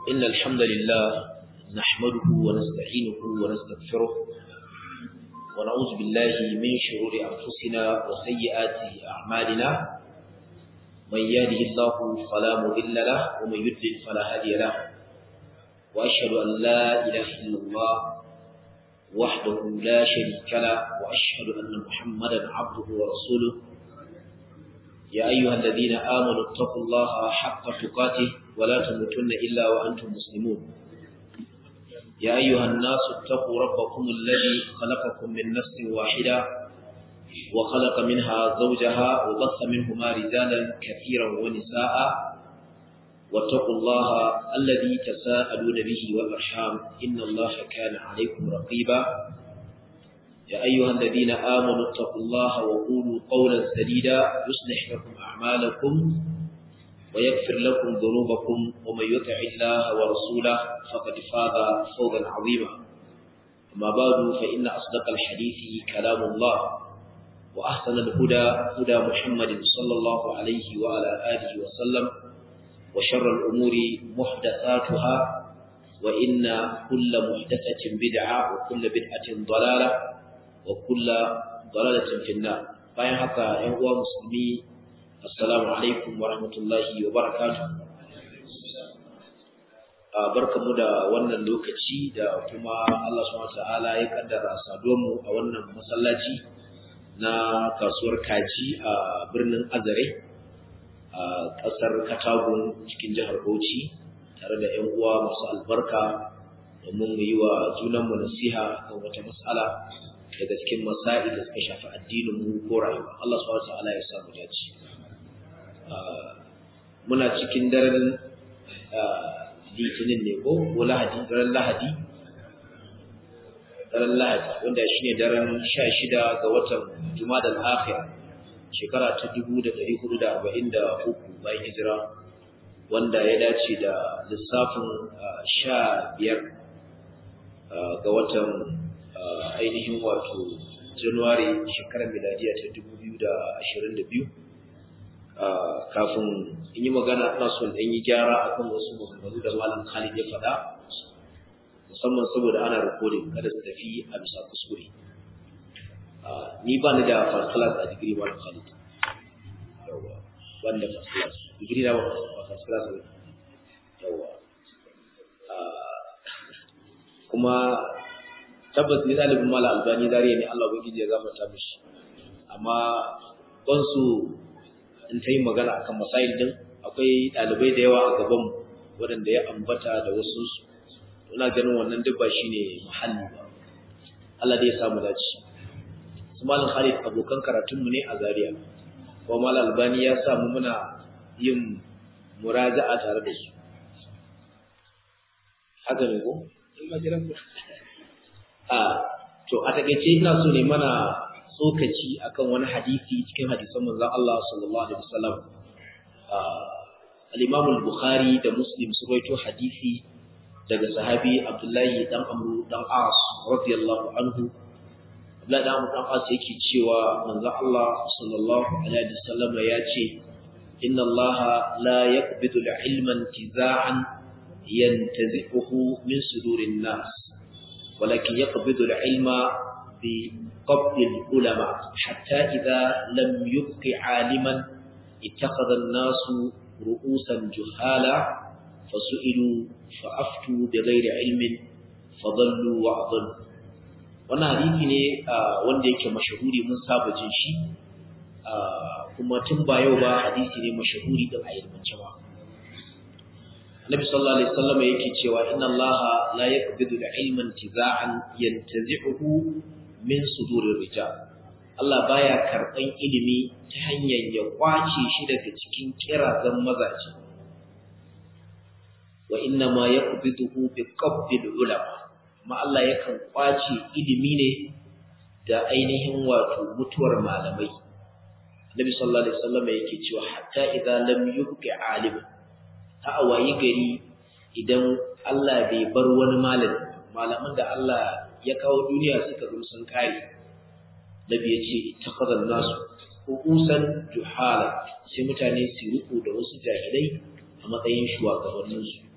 إن الحمد لله نحمده ونستعينه ونستغفره ونعوذ بالله من شرور أنفسنا وسيئات أعمالنا من يهده الله فلا مضل له ومن يضلل فلا هادي له وأشهد أن لا إله إلا الله وحده لا شريك له وأشهد أن محمدا عبده ورسوله يا أيها الذين آمنوا اتقوا الله حق تقاته ولا تموتن إلا وأنتم مسلمون يا أيها الناس اتقوا ربكم الذي خلقكم من نفس واحدة وخلق منها زوجها وبث منهما رجالا كثيرا ونساء واتقوا الله الذي تساءلون به والأرحام إن الله كان عليكم رقيبا يا أيها الذين آمنوا اتقوا الله وقولوا قولا سديدا يصلح لكم أعمالكم ويغفر لكم ذنوبكم ومن يطع الله ورسوله فقد فاز فوزا عظيما أما بعد فإن أصدق الحديث كلام الله وأحسن الهدى هدى محمد صلى الله عليه وعلى آله وسلم وشر الأمور محدثاتها وإن كل محدثة بدعة وكل بدعة ضلالة وكل ضلالة في النار bayan haka ‘yan uwa musulmi assalamu alaikum wa rahmatullahi wa barakatu barkamu da wannan lokaci da kuma Allah subhanahu ta'ala ya kaddara saduwarmu a wannan masallaci na kasuwar kaji a birnin azare a ƙasar katagun cikin jihar bauchi tare da ‘yan uwa masu albarka domin mu yi wa junanmu nasiha kan wata matsala daga cikin masa'i da suka shafi addinin mu ko rayuwa Allah subhanahu ta'ala ya samu dace muna cikin daren litinin ne ko ko lahadi daren lahadi daren lahadi wanda shine daren 16 ga watan jumadal akhir shekara ta 1443 bayan hijira wanda ya dace da lissafin 15 ga watan ainihin wato Januwari shekarar miladiya ta 2022 kafin in yi magana ina son ɗan yi gyara akan wasu maganganu da malam Khalid ya faɗa musamman saboda ana recording kada su tafi a bisa kuskure ni ba ni da first class a digiri malam Khalid yawa ban da first class digiri na ba first class ne yawa kuma tabbas ni ɗalibin mala albani zariya ne Allah ubangiji ya gafarta mishi amma ban su in ta yi magana akan masail din akwai ɗalibai da yawa a gaban waɗanda ya ambata da wasu su ina ganin wannan duk ba shine muhalli ba Allah dai ya samu dace su malam Khalid abokan karatun mu ne a Zaria ko malam albani ya samu muna yin muraja'a tare da su haka ne ko a to a takeice ina so ne mana tsokaci akan wani hadisi cikin hadisan manzon Allah sallallahu alaihi wasallam al-Imam al-Bukhari da Muslim su rawaito hadisi daga sahabi Abdullahi dan Amr dan As radiyallahu anhu Abdullahi dan Amr dan As yake cewa manzon Allah sallallahu alaihi wasallam ya ce inna Allah la yaqbidu al-ilma intiza'an yantazi'uhu min sudurin nas ولكن يقبض العلم بقبض العلماء حتى إذا لم يبق عالما اتخذ الناس رؤوسا جهالا فسئلوا فأفتوا بغير علم فضلوا وأضلوا wannan hadisi ne wanda yake mashahuri mun saba jin shi kuma tun ba yau ba hadisi ne mashahuri din a ilmance ba Nabi sallallahu alaihi wasallam yake cewa inna Allah la yaqbidu al-ilma intiza'an yantazi'uhu min sudurir rijal. Allah baya karban ilimi ta hanyar ya kwace shi daga cikin kirazan mazaje. Wa inna ma yaqbiduhu bi qabdil ulama. Amma Allah yakan kwace ilimi ne da ainihin wato mutuwar malamai. Nabi sallallahu alaihi wasallam yake cewa hatta idza lam yubqi aliman ta a wayi gari idan Allah bai bar wani malami malaman da Allah ya kawo duniya suka zo sun kare nabi ya ce ittakhadha nasu uqusan juhala sai mutane su riko da wasu jahilai a matsayin shugabannin su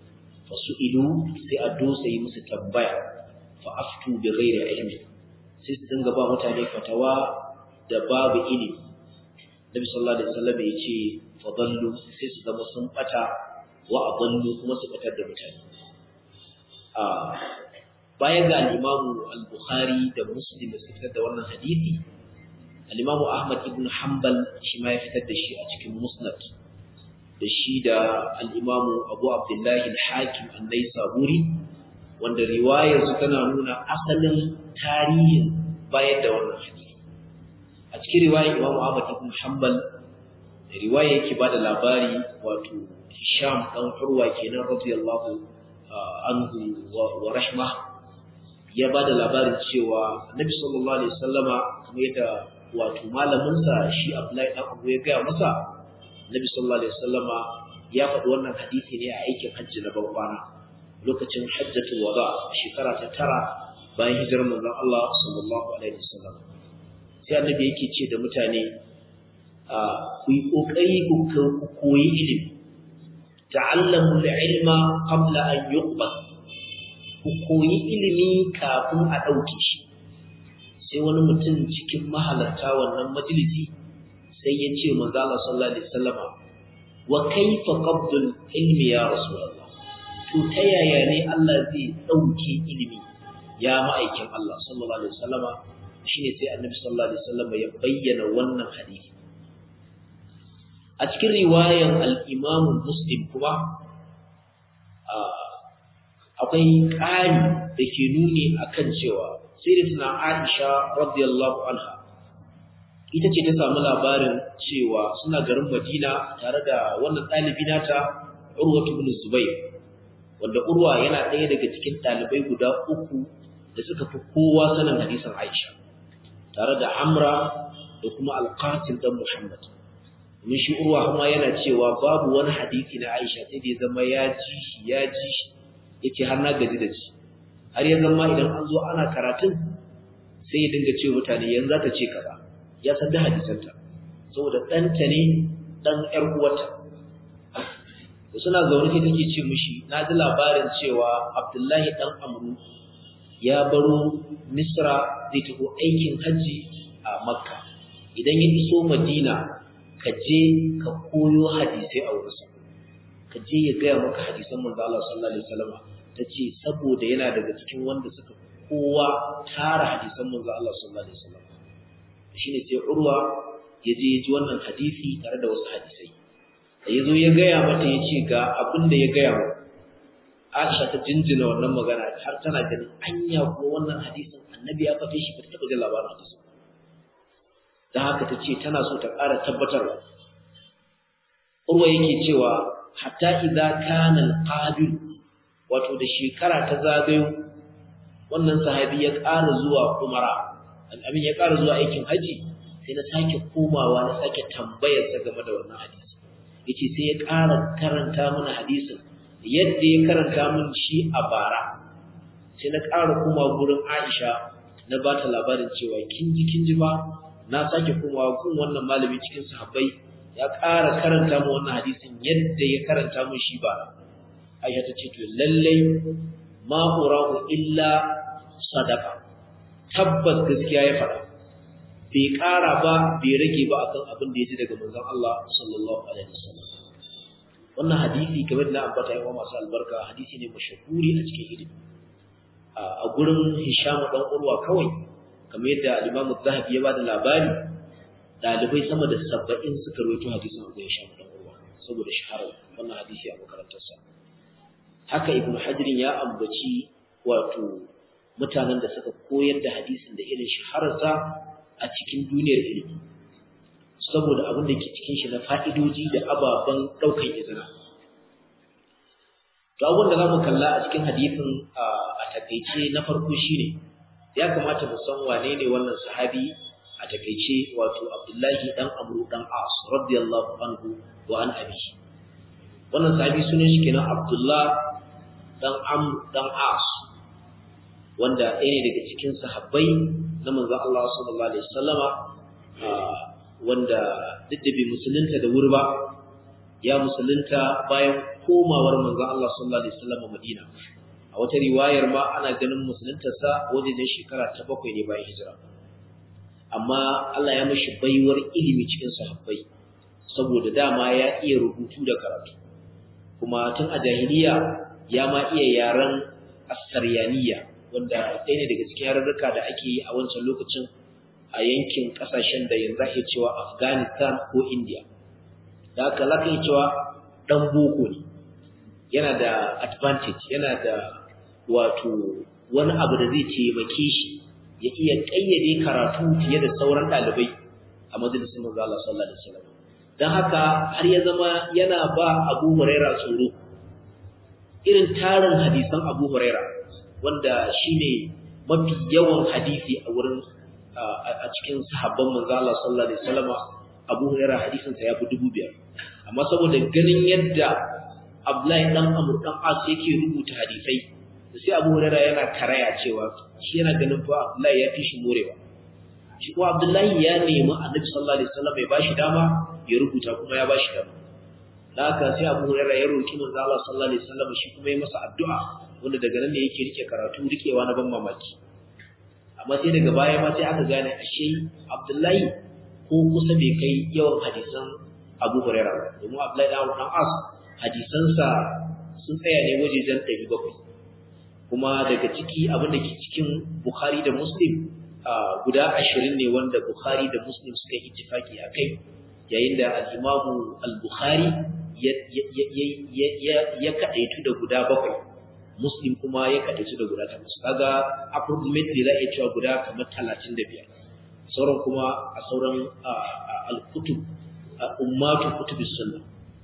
fasu'ilu sai a dosa yi musu tambaya fa aftu bi ghairi ilmi sai su dinga ba mutane fatawa da babu ilimi Nabi sallallahu alaihi wasallam ya ce fa dallu sai su zama sun bata wa adallu kuma su batar da mutane a baya ga al-Imam al-Bukhari da Muslim da suka fitar da wannan hadisi al-Imam Ahmad ibn Hanbal shi ma ya fitar da shi a cikin Musnad da shi da al-Imam Abu Abdullah al-Hakim an-Naisaburi wanda riwayar su tana nuna asalin tarihin bayar da wannan hadisi a cikin riwayar Imam Ahmad ibn Hanbal riwaya yake bada labari wato Hisham dan Urwa kenan radiyallahu anhu wa rahma ya bada labarin cewa Annabi sallallahu alaihi wasallama kamar yadda wato malamin sa shi Abdullahi dan Abu ya ga masa Annabi sallallahu alaihi wasallama ya faɗi wannan hadisi ne a aikin hajji na bankwana lokacin hajjatul wada shekara ta tara bayan hijirar manzon Allah sallallahu alaihi wasallam sai Annabi yake ce da mutane ku yi kokari ku koyi ilimi ta'allamu al-ilma qabla an yuqbal ku koyi ilimi kafin a dauke shi sai wani mutum cikin mahalarta wannan majalisi sai ya ce manzo Allah sallallahu alaihi wasallama wa kaifa qabdul ilmi ya rasulullah to ta yaya ne Allah zai dauke ilimi ya ma'aikin Allah sallallahu alaihi wasallama shine sai annabi sallallahu alaihi wasallama ya bayyana wannan hadisi a cikin riwayan al-Imam Muslim kuma akwai ƙari da ke nuni akan cewa sayyidatuna Aisha radiyallahu anha ita ce ta samu labarin cewa suna garin Madina tare da wannan ɗalibi nata Urwa ibn Zubair wanda Urwa yana ɗaya daga cikin ɗalibai guda uku da suka fi kowa sanin hadisin Aisha tare da Amra da kuma Al-Qasim dan Muhammad domin shi Urwa kuma yana cewa babu wani hadisi na Aisha sai da ya zama ya ji shi ya ji shi yace har na gaji da shi har ya zama idan an zo ana karatun sai ya dinga ce mutane yanzu za ta ce kaza ya san da hadisanta saboda ɗanta ne ɗan ƴar uwata da suna zaune sai take ce mishi na ji labarin cewa Abdullahi ɗan Amru ya baro Misra zai tafi aikin hajji a Makka idan ya iso Madina ka je ka koyo hadisai a wurinsa ka je ya gaya maka hadisan manzo Allah sallallahu alaihi wasallam tace saboda yana daga cikin wanda suka kowa tara hadisan manzo Allah sallallahu alaihi wasallam shine sai Urwa ya je ya ji wannan hadisi tare da wasu hadisai da yazo ya gaya mata yace ga abin da ya gaya mu Aisha ta jinjina wannan magana har tana ganin anya ko wannan hadisin annabi ya fate shi ba ta taɓa jin labarin hadisin dan haka tace tana so ta ƙara tabbatarwa Urwa yake cewa hatta idza kana al-qabil wato da shekara ta zagayo wannan sahabi ya ƙara zuwa umara abin ya ƙara zuwa aikin haji sai na sake komawa na sake tambayar sa game da wannan hadisi yace sai ya ƙara karanta mana hadisin yadda ya karanta min shi a bara sai na ƙara koma gurin Aisha na ba ta labarin cewa kin ji kin ji ba na sake komawa gun wannan malami cikin sahabbai ya ƙara karanta mu wannan hadisin yadda ya karanta mu shi ba Aisha ta ce to lallai ma urahu illa sadaqa tabbas gaskiya ya faɗa bai ƙara ba bai rage ba akan abin da ya ji daga manzon Allah sallallahu alaihi wasallam wannan hadisi kamar da ambata yawa masu albarka hadisi ne mashahuri a cikin ilimi a gurin Hisham dan Urwa kawai kamar yadda Imam Zahabi ya bada labari dalibai sama da 70 suka rawaito hadisin da Hisham dan Urwa saboda shahara wannan hadisi a makarantarsa haka Ibn Hajar ya ambaci wato mutanen da suka koyar da hadisin da irin shahararsa a cikin duniyar ilimi saboda abin da ke cikin shi na fa'idoji da ababen ɗaukar izina. To abin da za mu kalla a cikin hadisin a takaice na farko shi ne, ya kamata mu san wane ne wannan sahabi a takaice wato Abdullahi ɗan Amru ɗan As, radiyallahu anhu wa an abi. Wannan sahabi sunan shi kenan Abdullah ɗan Amru ɗan As, wanda ɗaya ne daga cikin sahabbai na manzon Allah sallallahu alaihi wasallama wanda duk da bai musulunta da wuri ba ya musulunta bayan komawar manzon Allah sallallahu alaihi wasallam Madina a wata riwayar ma ana ganin musuluntarsa wajen shekara ta bakwai ne bayan hijira amma Allah ya mishi baiwar ilimi cikin sahabbai saboda dama ya iya rubutu da karatu kuma tun a jahiliya ya ma iya yaren asaryaniya wanda ɗaya ne daga cikin yarurruka da ake yi a wancan lokacin a yankin ƙasashen da yanzu ake cewa Afghanistan ko India da haka za ka yi cewa ɗan boko ne yana da advantage yana da wato wani abu da zai taimake shi ya iya ƙayyade karatu fiye da sauran ɗalibai a majalisun manzo Allah sallallahu alaihi wasallam dan haka har ya zama yana ba Abu Huraira tsoro irin tarin hadisan Abu Huraira wanda shine mafi yawan hadisi a wurin a cikin sahabban manzo Allah sallallahu alaihi wasallam Abu Huraira hadisin sa yafi dubu biyar amma saboda ganin yadda Abdullahi dan Amr dan As yake rubuta hadisai sai Abu Huraira yana karaya cewa shi yana ganin fa Abdullahi ya fi shi morewa shi kuma Abdullahi ya nemi Annabi sallallahu alaihi wasallam ya bashi dama ya rubuta kuma ya bashi dama da haka sai Abu Huraira ya roki manzo Allah sallallahu alaihi wasallam shi kuma ya masa addu'a wanda daga nan ne yake rike karatu rikewa na ban mamaki amma sai daga baya ma sai aka gane ashe Abdullahi ko kusa bai kai yawan hadisan Abu Huraira domin Abdullahi dan As hadisansa sun tsaya ne wajejen 700 kuma daga ciki abin da ke cikin Bukhari da Muslim guda ashirin ne wanda Bukhari da Muslim suka yi ittifaki a kai yayin da al-Imam al-Bukhari ya kaɗaitu da guda bakwai Muslim kuma ya kaɗaitu da guda takwas kaga approximately za a iya cewa guda kamar talatin da biyar sauran kuma a sauran al-kutub ummatu kutubis sunna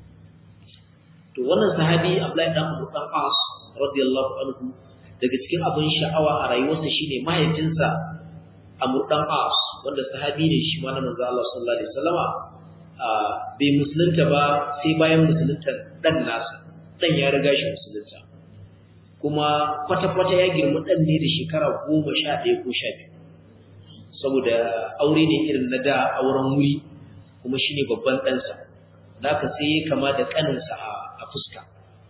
to wannan sahabi Abdullahi dan Abu dan As radiyallahu anhu daga cikin abin sha'awa a rayuwarsa shine mahaifinsa Amr dan As wanda sahabi ne shi ma na manzo Allah sallallahu alaihi wasallama bai musulunta ba sai bayan musulunta dan nasa dan ya riga shi musulunta kuma kwata-kwata ya girma dan ne da shekara goma sha ɗaya ko sha biyu saboda aure ne irin na da auren wuri kuma shine babban ɗansa da ka sai ya kama da ƙaninsa a fuska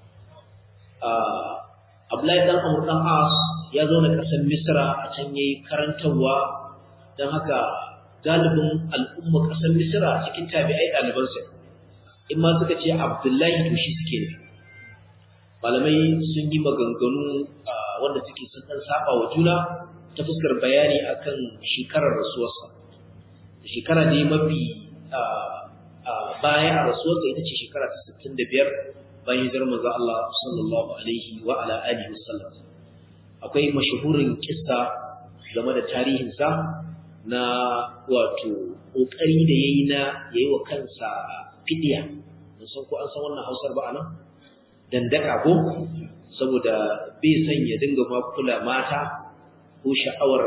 Abdullahi dan Amr dan As ya zauna ƙasar Misra a can yayi karantarwa dan haka galibin al'umma ƙasar Misra cikin tabi'ai ɗalibansa in ma suka ce Abdullahi to shi suke ne malamai sun yi maganganu wanda suke sun dan saba wa juna ta fuskar bayani akan shekarar rasuwarsa shekara ne mafi bayan a rasuwarsa ita ce shekara ta 65 bayan hijirar manzo Allah sallallahu alaihi wa ala alihi wasallam akwai mashahurin kissa game da tarihin sa na wato kokari da yayi na yayi wa kansa fidiya mun san ko an san wannan Hausar ba anan dandaka ko saboda bai san ya dinga ma kula mata ko sha'awar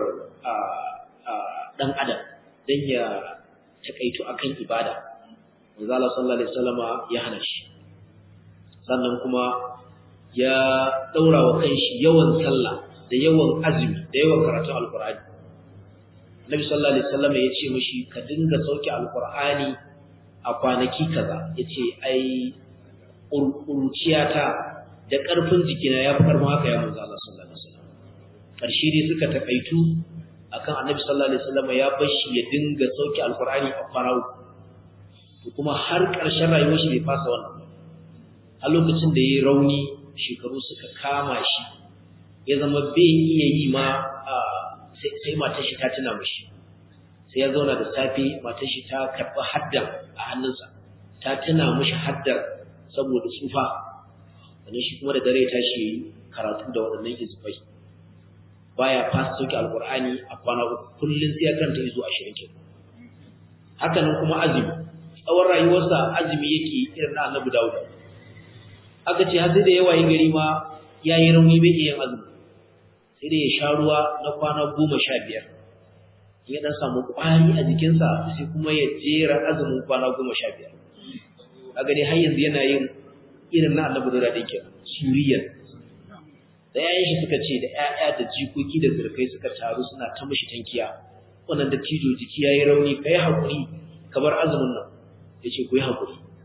dan adam dan ya takaitu akan ibada manzo Allah sallallahu alaihi wasallama ya hana shi sannan kuma ya daura wa kanshi yawan sallah da yawan azumi da yawan karatun alqur'ani Nabi sallallahu alaihi wasallam ya ce mishi ka dinga sauke alqur'ani a kwanaki kaza yace ai urciyata da karfin jikina ya fi karfin haka ya manzo Allah sallallahu alaihi wasallam karshe dai suka takaitu akan Annabi sallallahu alaihi wasallam ya bashi ya dinga sauke alqur'ani a farau kuma har ƙarshen rayuwar shi bai fasa wannan a lokacin da ya yi rauni shekaru suka kama shi ya zama bai iya yi ma sai matar shi ta tuna mashi sai ya zauna da safe matar shi ta karɓi haddan a hannunsa ta tuna mashi haddar saboda tsufa sannan shi kuma da dare ta shi karatu da waɗannan hizbai baya fasa sauke alƙur'ani a kwana uku kullum sai ya karanta izo ashirin ke haka nan kuma azumi tsawon rayuwarsa azumi yake irin na annabi dawud aka ce har sai da yawa yin gari ma ya yi rauni bai iya yin azumi sai da ya sha ruwa na kwana goma sha biyar ya dan samu ƙwari a jikinsa sai kuma ya jera azumin kwana goma sha biyar a gani har yanzu yana yin irin na annabi dawud ɗin kenan suriyan da yayan shi suka ce da ƴaƴa da jikoki da zurkai suka taru suna ta mishi tankiya wannan da tijo jiki yayi rauni kai hakuri kamar azumin nan yace ku yi hakuri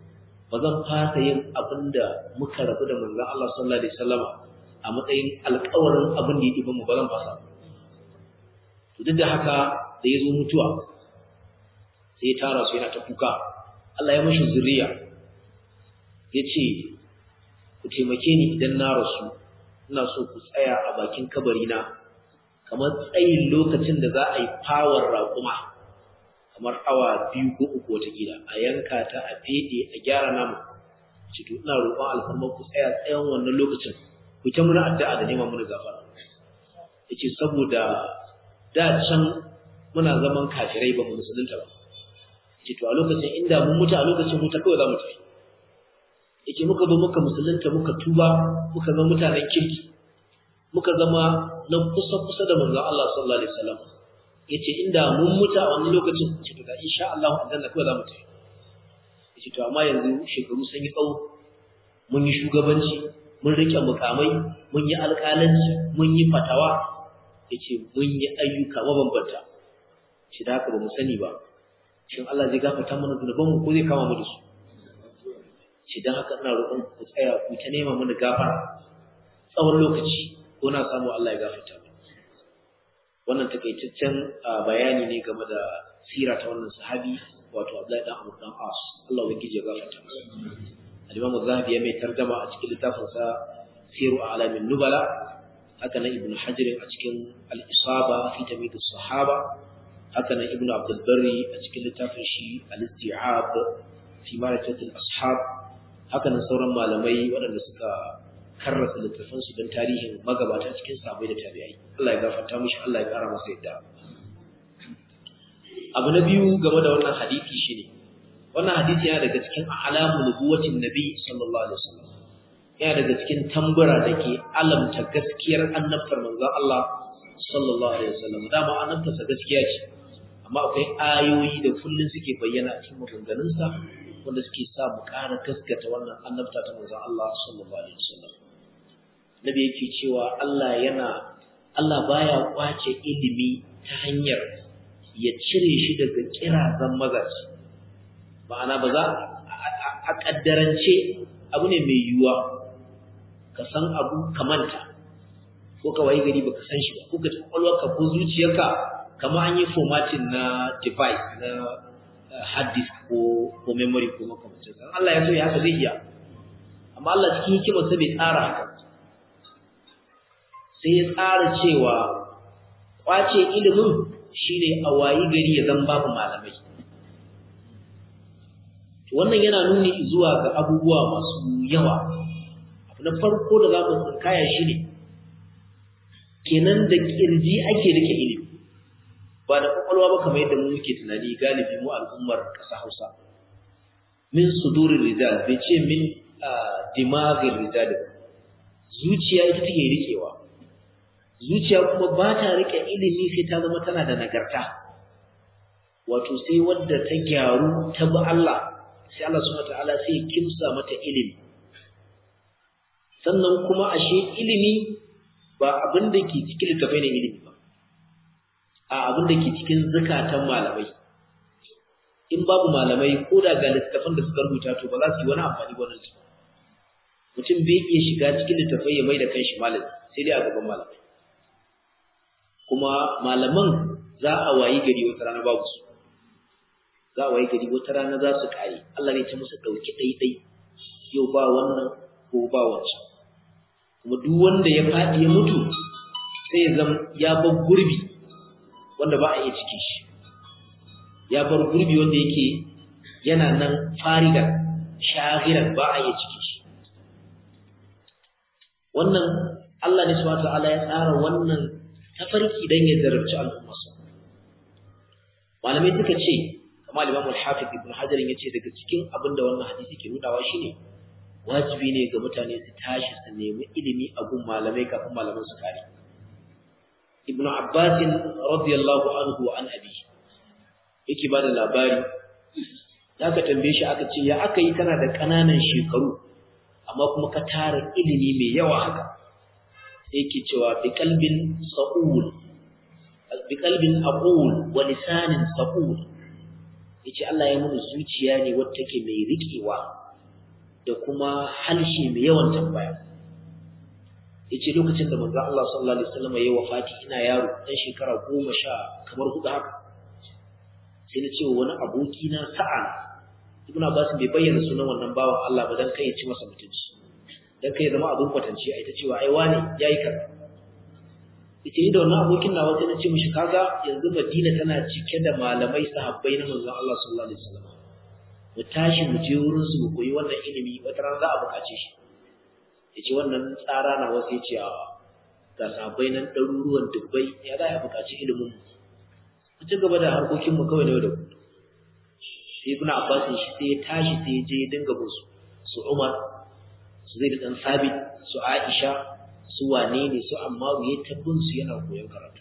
ba zan fasa yin abin da muka rabu da manzon Allah sallallahu alaihi wasallama a matsayin alƙawarin abin da ya ɗiba mu ba zan fasa to duk da haka da ya zo mutuwa sai ya tara su yana ta kuka Allah ya mashi zuriya ya ce ku taimake ni idan na rasu ina so ku tsaya a bakin kabarina kamar tsayin lokacin da za a yi fawar raƙuma kamar awa biyu ko uku watakila a yanka ta a fede a gyara namu ce to ina roƙon alfarmar ku tsaya tsayan wannan lokacin ku ta muna addu'a da neman muna gafara yace saboda da can muna zaman kafirai ba mu musulunta ba yace to a lokacin inda mun mutu a lokacin mu ta kawai za mu tafi yace muka zo muka musulunta muka tuba muka zama mutanen kirki muka zama na kusa kusa da manzon Allah sallallahu alaihi wasallam yace inda mun mutu a wannan lokacin ce to da insha Allah aljanna kawai za mu tafi yace to amma yanzu shekaru sun yi tsawo mun yi shugabanci mun rike mukamai mun yi alƙalanci mun yi fatawa yace mun yi ayyuka mabambanta shi da haka ba mu sani ba shin Allah zai gafarta mana zunubanmu ko zai kama mu da su shi dan haka ina roƙon ku tsaya ku ta nema mana gafara tsawon lokaci ko na samu Allah ya gafarta mu wannan takaitaccen bayani ne game da sira ta wannan sahabi wato Abdullahi dan Amr dan As Allah ubangiji ya gafarta masa Al-Imam Az-Zahabi ya mai tarjuma a cikin littafin sa Siru A'lamin Nubala haka nan Ibn Hajar a cikin Al-Isaba fi Tamyiz as-Sahaba haka nan Ibn Abdul Barri a cikin littafin shi Al-Isti'ab fi Ma'rifat al-Ashab haka nan sauran malamai waɗanda suka karrasa littafan su don tarihin magabata cikin sahabbai da tabi'ai Allah ya gafarta mishi Allah ya kara masa yadda abu na biyu game da wannan hadisi shine wannan hadisi yana daga cikin alamu nubuwatin nabi sallallahu alaihi wasallam yana daga cikin tambura da ke alamta gaskiyar annabtar manzon Allah sallallahu alaihi wasallam dama annabtarsa gaskiya ce amma akwai ayoyi da kullun suke bayyana a cikin maganganunsa wanda suke sa mu ƙara gaskata wannan annabta ta manzon Allah sallallahu alaihi wasallam nabi yake cewa Allah yana Allah baya kwace ilimi ta hanyar ya cire shi daga kirazan mazaji ma'ana ba za a kaddarance abu ne mai yiwuwa ka san abu ka manta ko ka wayi gari baka san shi ba ko ka kwakwalwarka ko zuciyarka kamar an yi formatting na device na hard disk ko ko memory ko makamancin sa Allah ya so ya haka zai iya amma Allah cikin hikimarsa bai tsara haka sai ya tsara cewa kwace ilimin shine a wayi gari ya zan babu malamai wannan yana nuni zuwa ga abubuwa masu yawa abu na farko da za mu tsinkaya shi ne kenan da kirji ake rike ilimi ba da kwakwalwa ba kamar yadda mu muke tunani galibi mu al'ummar ƙasa Hausa min sudurin rijal bai ce min dimagin rijal zuciya ita take rikewa zuciya kuma ba ta rike ilimi sai ta zama tana da nagarta wato sai wadda ta gyaru ta bi Allah sai Allah subhanahu wataala sai kimsa mata ilimi sannan kuma ashe ilimi ba abin da ke cikin littafai ne ilimi ba a abin da ke cikin zakatan malamai in babu malamai ko da ga littafan da suka rubuta to ba za su yi wani amfani ba wannan mutum bai iya shiga cikin littafai ya mai da kanshi malami sai dai a gaban malamai kuma malaman za a wayi gari wata rana babu su za a wayi gari wata rana za su kare Allah ne ta musu dauki daidai yau ba wannan ko ba wancan kuma duk wanda ya faɗi ya mutu sai ya zama ya bar gurbi wanda ba a iya cike shi ya bar gurbi wanda yake yana nan fariga shahiran ba a iya cike shi wannan Allah ne subhanahu ta'ala ya tsara wannan tafarki dan ya zarabci al'ummarsa malamai suka ce kamar Imam al-Hafiz Ibn Hajar yace daga cikin abin da wannan hadisi ke nunawa shine wajibi ne ga mutane su tashi su nemi ilimi a gun malamai kafin malaman su kare Ibn Abbas radiyallahu anhu wa an abi yake bada labari aka tambaye shi aka ce ya aka yi kana da kananan shekaru amma kuma ka tara ilimi mai yawa haka sai yake cewa bi qalbin sa'ul bi qalbin aqul wa lisanin sa'ul yace Allah ya mun zuciya ne wacce take mai rikewa da kuma halshe mai yawan tambaya yace lokacin da manzo Allah sallallahu alaihi wasallam yayi wafati ina yaro dan shekara 10 kamar hudu haka sai na ce wani aboki na sa'a Ibn Abbas bai bayyana sunan wannan bawan Allah ba dan kai ya ci masa mutunci dan kai zama abin kwatance a ita cewa ai wane yayi kaza yace ni da wannan abokin nawa sai na ce mishi kaga yanzu Madina tana cike da malamai sahabbai na manzon Allah sallallahu alaihi wasallam mu tashi mu je wurin su mu koyi wannan ilimi wata ran za a buƙace shi yace wannan tsara na wasu yace a ga sahabbai nan ɗaruruwan dubbai ya za a buƙaci ilimin mu mu ci gaba da harkokin mu kawai na yau da kullum sai ibnu abbas shi sai ya tashi sai ya je ya dinga bin su su umar su zai da dan sabit su aisha su wane ne su ammaru ya tabbin su yana koyon karatu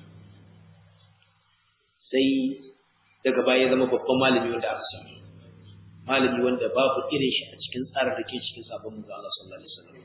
sai daga baya ya zama babban malami wanda aka samu malami wanda babu irin shi a cikin tsarin da ke cikin sabon manzo Allah sallallahu alaihi wasallam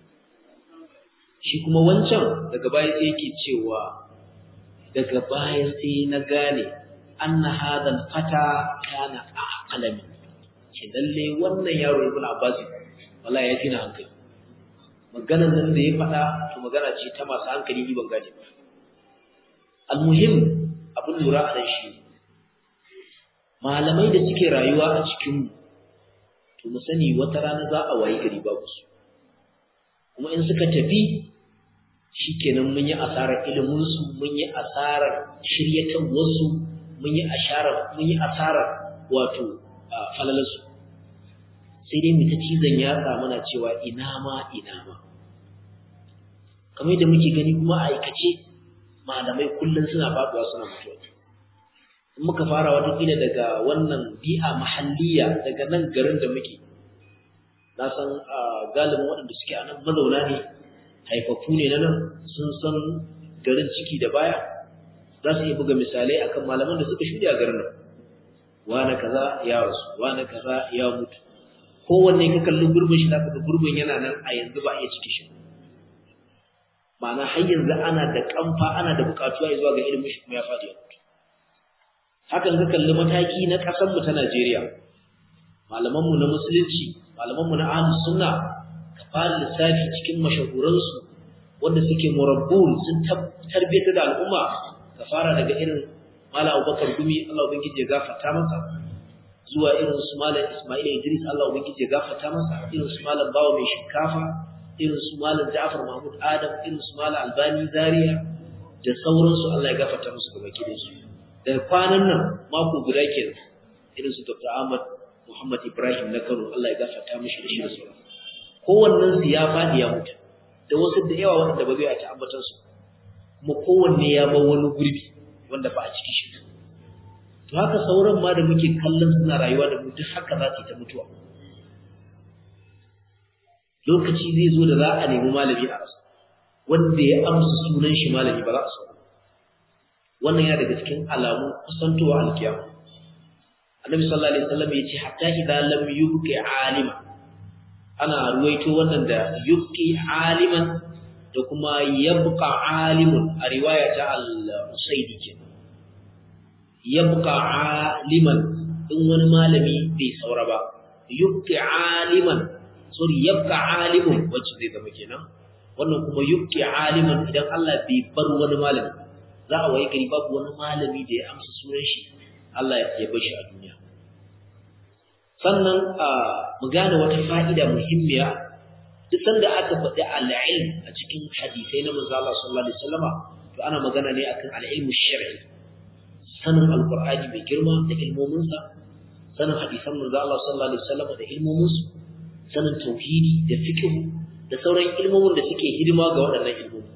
shi kuma wancan daga baya sai yake cewa daga baya sai na gane anna hadha fata kana aqlami shi lalle wannan yaro ibn abbas wallahi ya tina hankali maganar nan da ya faɗa to magana ce ta masu hankali ni ban gane ba almuhim abin lura a nan shi malamai da suke rayuwa a cikin to mu sani wata rana za a wayi gari babu su kuma in suka tafi shikenan mun yi asarar ilimin su mun yi asarar shiryatan wasu mun yi asarar mun yi asarar wato falalarsu sai dai mu ta cizon yatsa muna cewa ina ma ina ma kamar yadda muke gani kuma a aikace malamai kullum suna faduwa suna mutuwa in muka fara watakila daga wannan bi'a mahalliya daga nan garin da muke na san galibin waɗanda suke a nan mazauna ne haifafu ne na nan sun san garin ciki da baya za su iya buga misalai akan malaman da suka shuɗe a garin nan wane kaza ya rasu wane kaza ya mutu kowanne ka kalli gurbin shi zaka ga gurbin yana nan a yanzu ba a iya cike shi ma'ana har yanzu ana da kamfa ana da bukatuwa zuwa ga ilimin shi kuma ya faɗi ya mutu hakan ka kalli mataki na ƙasar mu ta Najeriya malaman mu na musulunci malaman mu na ahlus sunna ka fara lissafi cikin mashahuran su wanda suke murabbun sun tarbiyyar da al'umma ka fara daga irin Mala Abubakar Gumi Allah ubangiji ya gafarta masa zuwa irin su Malam Ismail Idris Allah ubangiji ya gafarta masa irin su Malam Bawo mai shinkafa irin su Malam Ja'far Mahmud Adam irin su Malam Albani Zaria da sauransu Allah ya gafarta musu gaba ki su daga kwanan nan mako guda kenan irin su Dr. Ahmad Muhammad Ibrahim na Kano Allah ya gafarta mishi da shi da sauran kowannen su ya fadi ya mutu da wasu da yawa wanda ba zai a ta ambatan su kuma kowanne ya bar wani gurbi wanda ba a ciki shi to haka sauran ma da muke kallon suna rayuwa da mu duk haka za su yi ta mutuwa lokaci zai zo da za a nemi malami a rasa wanda ya amsa sunan shi malami ba za a samu wannan ya daga cikin alamun kusantowa alkiyama annabi sallallahu alaihi wasallam ya ce hatta idan lam yubqi alima ana ruwaito wannan da yubqi aliman da kuma yabqa alimun a riwaya ta al-usaidi kenan yabqa aliman in wani malami bai saura ba yubqi aliman sorry yabqa alimun wacce zai zama kenan wannan kuma yubqi aliman idan Allah bai bar wani malami za a waye gari babu wani malami da ya amsa sunan shi Allah ya bar shi a duniya sannan mu gane wata fa'ida muhimmiya duk sanda aka faɗi al-ilm a cikin hadisai na manzo Allah sallallahu alaihi wasallama to ana magana ne akan al-ilmu shar'i sanin alqur'ani mai girma da ilmomin sa sanin hadisan manzo Allah sallallahu alaihi wasallama da ilmomin su sanin tauhidi da fiqh da sauran ilmomin da suke hidima ga waɗannan ilmomi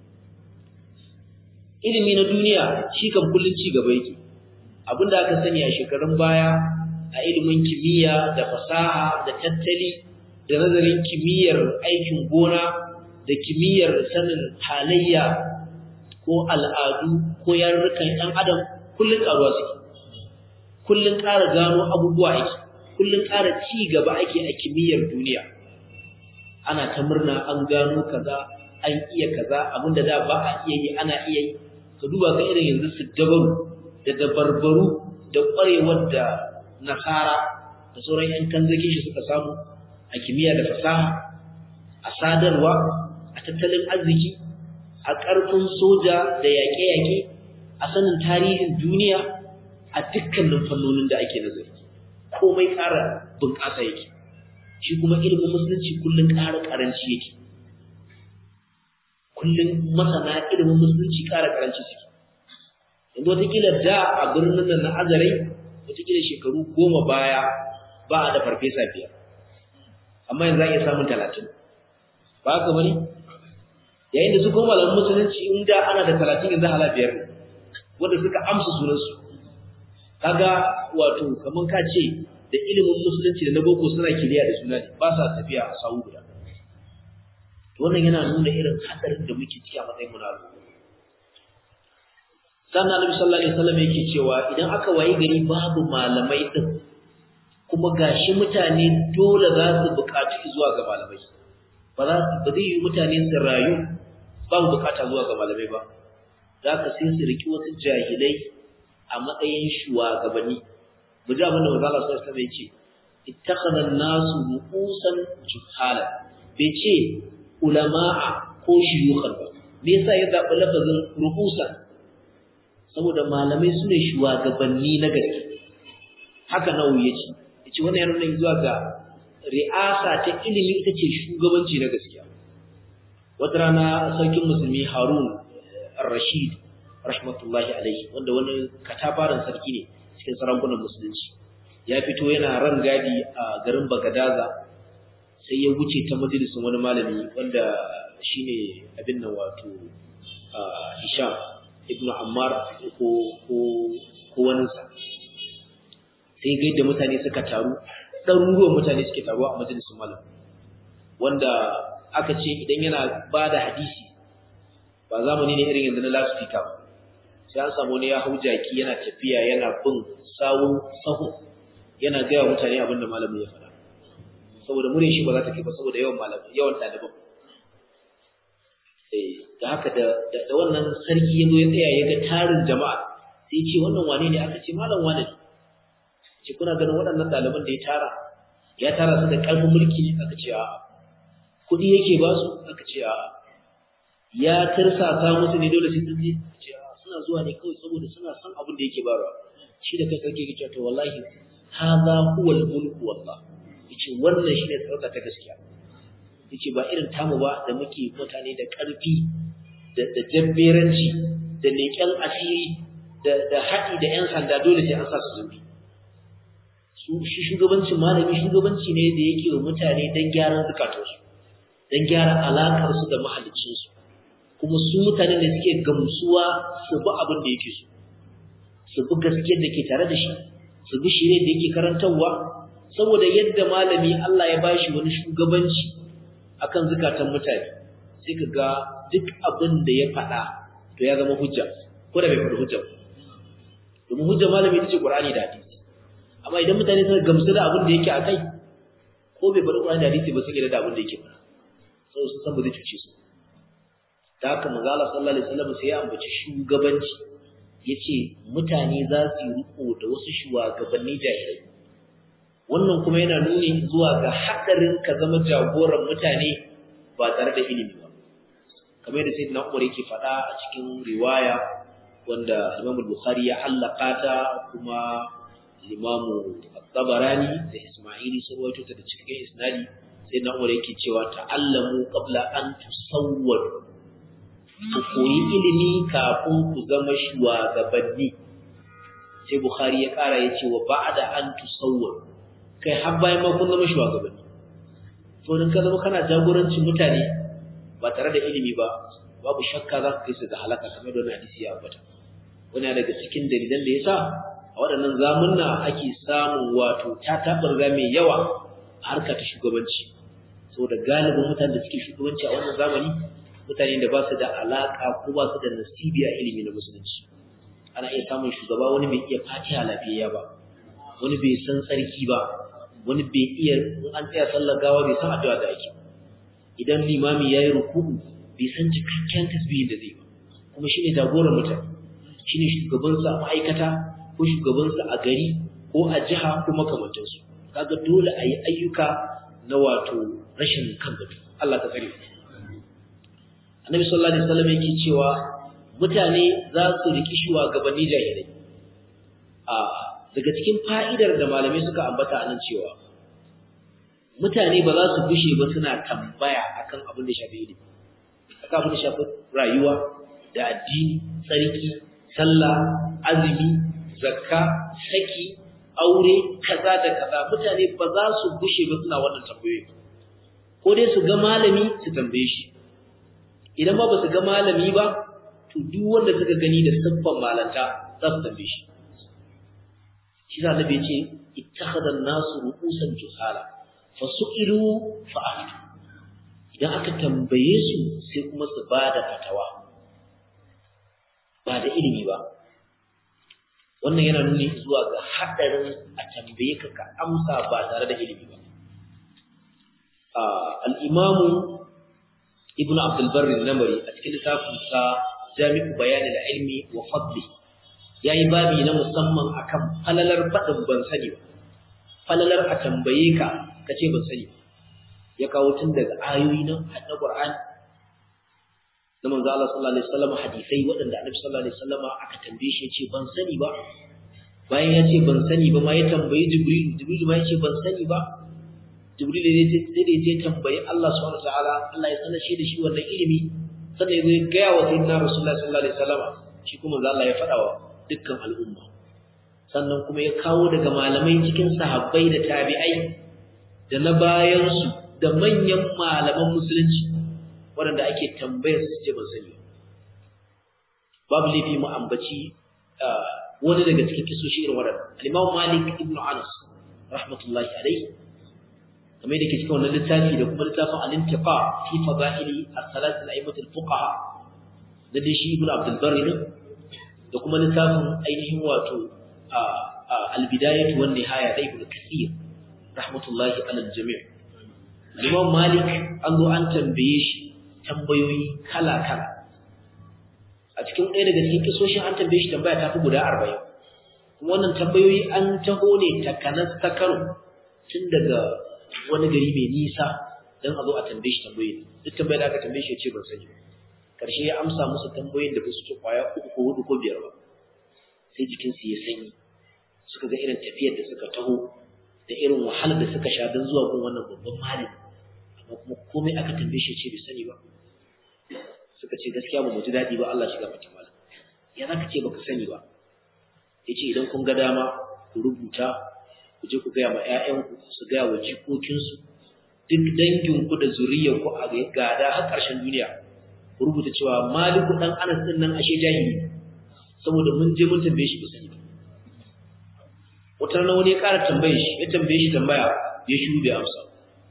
ilimi na duniya shi kan kullun ci gaba yake abinda aka sani a shekarun baya a ilimin kimiyya da fasaha da tattali da nazarin kimiyyar aikin gona da kimiyyar sanin halayya ko al'adu ko yarurrukan ɗan adam kullum ƙaruwa suke kullum ƙara gano abubuwa ake kullum ƙara ci gaba ake a kimiyyar duniya ana ta murna an gano kaza an iya kaza abinda da ba a iya yi ana iya yi ka duba ka irin yanzu su dabaru da dabarbaru da ƙwarewar da nasara da sauran ‘yan kanzakin shi suka samu a kimiyya da fasaha a sadarwa a tattalin arziki a ƙarfin soja da yaƙe-yaƙe a sanin tarihin duniya a dukkanin fannonin da ake nazari komai ƙara bunƙasa yake shi kuma ilimin musulunci kullum ƙara ƙaranci yake kullum masana ilimin musulunci ƙara ƙaranci suke yanzu wataƙila da a birnin nan na azarai wataƙila shekaru goma baya ba a da farfesa biyar amma yanzu za a iya samun talatin ba haka bane yayin da su kuma malamin musulunci in da ana da talatin yanzu hala biyar ne wanda suka amsa sunansu kaga wato kaman ka ce da ilimin musulunci da na boko suna kiliya da suna ne ba sa tafiya a sawu guda wannan yana nuna irin hadarin da muke ciki a matsayin mu na sannan Annabi sallallahu alaihi wasallam yake cewa idan aka wayi gari babu malamai din kuma gashi mutane dole za su buƙaci zuwa ga malamai ba za su ba zai yi mutane su rayu babu buƙata zuwa ga malamai ba za ka sai su riki wasu jahilai a matsayin shugabanni mu ji abin da manzo Allah sallallahu alaihi wasallam ya ce ittakhadha an-nasu ru'usan juhala bai ce ulama'a ko shuyukhan ba me yasa ya zaɓi lafazin ru'usan saboda malamai su ne shugabanni na gaske haka nawu ya ce ya ce wannan yana zuwa ga ri'asa ta ilimi ita ce shugabanci na gaskiya wata rana sarkin musulmi harun rashid rahmatullahi alaihi wanda wani katafaren sarki ne cikin sarakunan musulunci ya fito yana ran gadi a garin bagadaza sai ya wuce ta majalisin wani malami wanda shine abin nan wato hisham ibnu ammar ko ko ko waninsa sai ga yadda mutane suka taru ɗaruruwan mutane suke taruwa a majalisun malam wanda aka ce idan yana ba da hadisi ba zamani ne irin yanzu na loudspeaker ba sai an samu wani ya hau jaki yana tafiya yana bin sawun sahu yana gaya mutane abin da malamin ya faɗa saboda mure shi ba za ta kai ba saboda yawan malamin yawan ɗaliban da haka da da wannan sarki ya zo ya tsaya ya ga tarin jama'a sai ce wannan wane ne aka ce malam wane ne ce kuna ganin waɗannan ɗaliban da ya tara ya tara su da ƙarfin mulki ne aka ce a'a kuɗi yake ba su aka ce a'a ya tirsasa musu ne dole sai sun je ce a'a suna zuwa ne kawai saboda suna son abin da yake bayarwa shi da kai sarki yake to wallahi hadha huwa al-mulku wallah yace wannan shine sarauta ta gaskiya yace ba irin tamu ba da muke mutane da ƙarfi da da jabberanci da leƙen asiri da da haɗi da ƴan sanda dole sai an sa su zubi su shi shugabancin malami shugabanci ne da yake wa mutane don gyaran zukatansu don gyara alakar su da mahalicin su kuma su mutane ne suke gamsuwa su bi abin da yake so su bi gaskiyar da ke tare da shi su bi shirye da yake karantarwa saboda yadda malami Allah ya bashi wani shugabanci akan zukatan mutane sai ka ga duk abin da ya faɗa to ya zama hujja ko da bai faɗi hujja domin hujja malami ita ce Qur'ani da hadisi amma idan mutane suka gamsu da abin da yake a kai ko bai faɗi Qur'ani da hadisi ba sun yarda da abin da yake faɗa sai su san ba zai cuce su da haka manzo Allah sallallahu alaihi wasallam sai ya ambaci shugabanci yace mutane za su yi riko da wasu shugabanni jahilai wannan kuma yana nuni zuwa ga hadarin ka zama jagoran mutane ba tare da ilimi ba kamar da sayyidina Umar yake faɗa a cikin riwaya wanda Imam Bukhari ya allaka ta kuma Imam Tabarani da Isma'ili sun rawaito ta da cikin isnadi sayyidina Umar yake cewa ta'allamu qabla an tusawwadu ku koyi ilimi kafin ku zama shugabanni sai Bukhari ya kara yace wa ba'da an tusawwadu kai har bayan ma kun zama shugabanni to dan ka zama kana jagorancin mutane ba tare da ilimi ba babu shakka za ka kai su ga halaka kamar da hadisi ya ambata wani daga cikin dalilan da yasa a waɗannan zamunna ake samun wato ta tabarga mai yawa a harka ta shugabanci saboda galibin mutanen da suke shugabanci a wannan zamani mutane da ba su da alaka ko ba su da nasibi a ilimi na musulunci ana iya samun shugaba wani bai iya fatiha lafiyayya ba wani bai san tsarki ba wani bai iya in an tsaya sallar gawa bai san addu'a da ake idan limami yayi ruku'u bai san cikakken tasbihin da zai ba kuma shine jagoran mutane shine shugaban sa a ma'aikata ko shugaban sa a gari ko a jiha ko makamantan su kaga dole a yi ayyuka na wato rashin kan gado Allah ka tsare Annabi sallallahu alaihi wasallam yake cewa mutane za su riki shugabanni jahilai a daga cikin fa'idar da malamai suka ambata anan cewa mutane ba za su gushe ba suna tambaya akan abin da shafi ilimi akan abin da shafi rayuwa da addini tsarki sallah azumi zakka saki aure kaza da kaza mutane ba za su gushe ba suna wannan tambayoyi ko dai su ga malami su tambaye shi idan ma ba su ga malami ba to duk wanda suka gani da siffan malanta za su tambaye shi shi za nabi ce ittakhadha an-nasu ru'usan juhala fa su'ilu fa aftu idan aka tambaye su sai kuma su bada fatawa ba da ilimi ba wannan yana nuni zuwa ga haɗarin a tambaye ka ka amsa ba tare da ilimi ba al'imamu ibn abdulbarri namari a cikin littafinsa jami'u bayanin da ilmi wa fadli ya yi babi na musamman akan falalar faɗin ban sani ba falalar a tambaye ka ka ce ban sani ya kawo tun daga ayoyi na haɗa ƙwar'ani na manzo Allah sallallahu alaihi wasallam hadisai waɗanda Annabi sallallahu alaihi wasallam aka tambaye shi yace ban sani ba bayan ya ce ban sani ba ma ya tambayi Jibril Jibril ma ya ce ban sani ba Jibril ne sai da ya tambayi Allah subhanahu wataala Allah ya sanar shi da shi wannan ilimi sannan ya zo ya gaya wa sayyidina Rasulullah sallallahu alaihi wasallam shi kuma manzo Allah ya faɗa wa dukkan al'umma sannan kuma ya kawo daga malamai cikin sahabbai da tabi'ai da na bayansu da manyan malaman musulunci waɗanda ake tambayar su ce ban sani babu laifi mu ambaci wani daga cikin kisoshi irin waɗanda al-Imam Malik ibn Anas rahmatullahi alayhi kamar yadda ke cikin wannan littafi da kuma littafin al-Intiqa fi fadaili as-salat al-a'immat al-fuqaha da dai shi ibn Abdul Barr ne da kuma littafin ainihin wato al-bidayah wan nihaya da ibn Kathir rahmatullahi ala al-jami' Imam Malik an zo an tambaye shi tambayoyi kala-kala a cikin ɗaya daga cikin kisoshin an tambaye shi tambaya ta fi guda arba'in wannan tambayoyi an taho ne takanas ta karo tun daga wani gari mai nisa don a zo a tambaye shi tambayoyi duk tambayar da aka tambaye shi ya ce ban sani karshe ya amsa musu tambayoyin da ba su ce kwaya uku ko hudu ko biyar ba sai jikinsu ya sanyi suka ga irin tafiyar da suka taho da irin wahalar da suka sha don zuwa gun wannan babban malami amma kuma komai aka tambaye shi ce bai sani ba suka ce gaskiya ba mu ji daɗi ba Allah shiga mata mala ya za ka ce baka sani ba ya ce idan kun ga dama ku rubuta ku je ku gaya ma 'ya'yanku su gaya wa jikokinsu duk danginku da zuriyarku a gada har ƙarshen duniya ku rubuta cewa maliku ɗan anas ɗin nan ashe jahili saboda mun je mun tambaye shi ba sani ba wata rana wani ya ƙara tambaye shi ya tambaye shi tambaya ya shiru bai amsa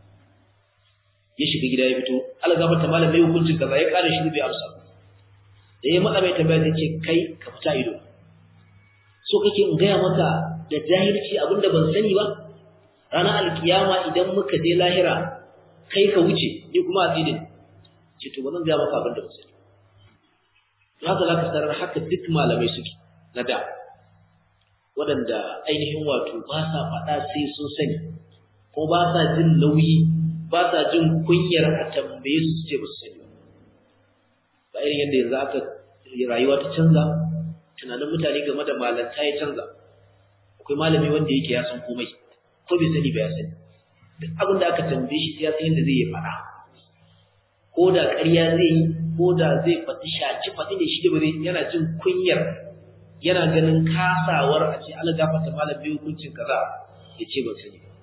ya shiga gida ya fito Allah gaba ta malam mai hukuncin kaza ya ƙara shiru bai amsa da ya matsa mai tambaya zai ce kai ka fita ido so kake in gaya maka da jahilci abinda ban sani ba ranar alkiyama idan muka je lahira kai ka wuce ni kuma a tsidin ce to ba zan gaya maka abinda ban sani haka za ka sarar haka duk malamai suke na da waɗanda ainihin wato ba sa faɗa sai sun sani ko ba sa jin nauyi ba sa jin kunyar a tambaye su ce ba su sani ba irin yadda yanzu aka rayuwa ta canza tunanin mutane game da malanta ya canza akwai malami wanda yake ya san komai ko bai sani ba ya sani duk abin da aka tambaye shi ya san yadda zai yi faɗa ko da ƙarya zai yi ko da zai faɗi shaci faɗi ne shi da ba zai yana jin kunyar yana ganin kasawar a ce ala gafata malam bai hukuncin kaza ya ce ban sani ba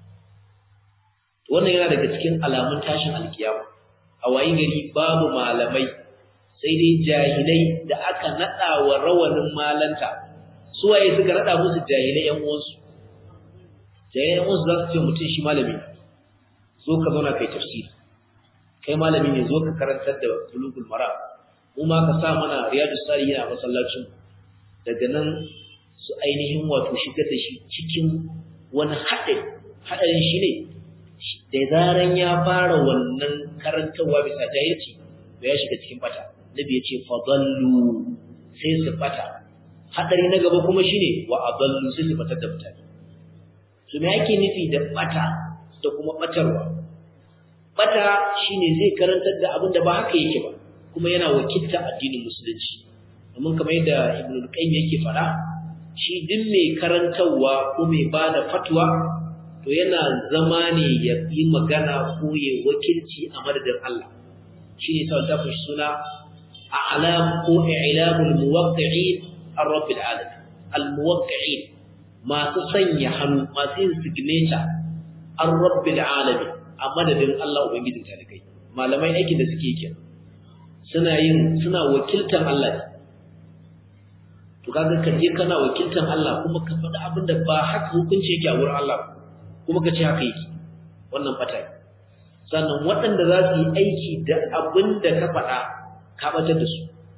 wannan yana daga cikin alamun tashin alkiyama a wayi gari babu malamai sai dai jahilai da aka nada wa rawanin malanta su waye suka nada musu jahilai yan uwansu jahilai yan uwansu za su ce mutum shi malami zo ka zauna kai tafsiri kai malami ne zo ka karantar da bulugul mara mu ma ka sa mana riyadus salihin a masallacin daga nan su ainihin wato shigar da shi cikin wani haɗin haɗarin shi ne da zaran ya fara wannan karantarwa bisa jahilci to ya shiga cikin bata nabi ya ce fadallu sai su bata haɗari na gaba kuma shine wa adallu sai su batar da mutane to me yake nufi da bata da kuma batarwa bata shine zai karantar da abin da ba haka yake ba kuma yana wakilta addinin musulunci domin kamar yadda ibnu qayyim yake fara shi din mai karantarwa ko mai bada fatwa to yana zama ne ya yi magana ko ya wakilci a madadin Allah shine sai ta fushi suna a'lam ko i'lamul muwaqqi'in ar-rabbil alamin al-muwaqqi'in masu sanya hannu masu yin signature ar-rabbil alamin a madadin Allah ubangijin talikai malamai aikin da suke kenan suna yin suna wakiltar Allah ne to kaga ka je kana wakiltar Allah kuma ka faɗi abin da ba haka hukunci yake a wurin Allah kuma ka ce haka yake wannan fata ne sannan waɗanda za su yi aiki da abin da ka faɗa ka batar da su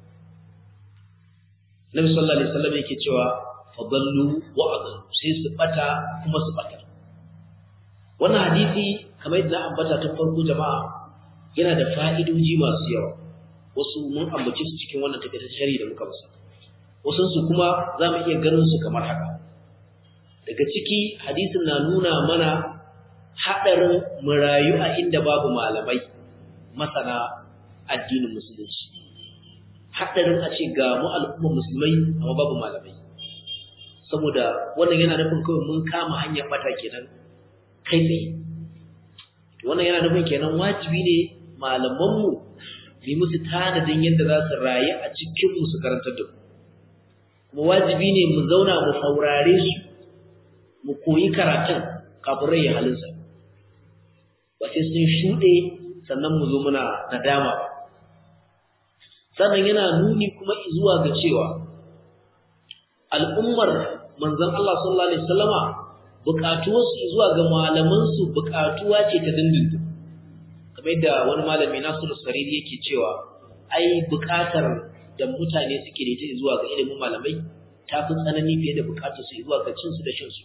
Nabi sallallahu alaihi wasallam yake cewa fadallu wa adallu sai su bata kuma su batar wannan hadisi kamar yadda ambata tun farko jama'a yana da fa'idoji masu yawa wasu mun ambace su cikin wannan takaitaccen shari'a da muka masa wasu su kuma za mu iya ganin su kamar haka daga ciki hadisin na nuna mana haɗarin murayu a inda babu malamai masana addinin musulunci haɗarin a ce ga mu al'ummar musulmai amma babu malamai saboda wannan yana nufin kawai mun kama hanyar bata kenan kai tsaye wannan yana nufin kenan wajibi ne malamanmu yi musu tanadin yadda za su rayu a cikinmu su karantar da mu kuma wajibi ne mu zauna mu saurare su mu koyi karatun kafin rai halinsa ba sai sun shuɗe sannan mu zo muna nadama ba sannan yana nuni kuma zuwa ga cewa al'ummar manzon Allah sallallahu alaihi wasallama buƙatuwarsu zuwa ga malamansu buƙatuwa ce ta dindindin kamar yadda wani malami Nasiru Sariri yake cewa ai buƙatar da mutane suke da ita zuwa ga ilimin malamai ta fi tsanani fiye da buƙatar su zuwa ga cin su da shan su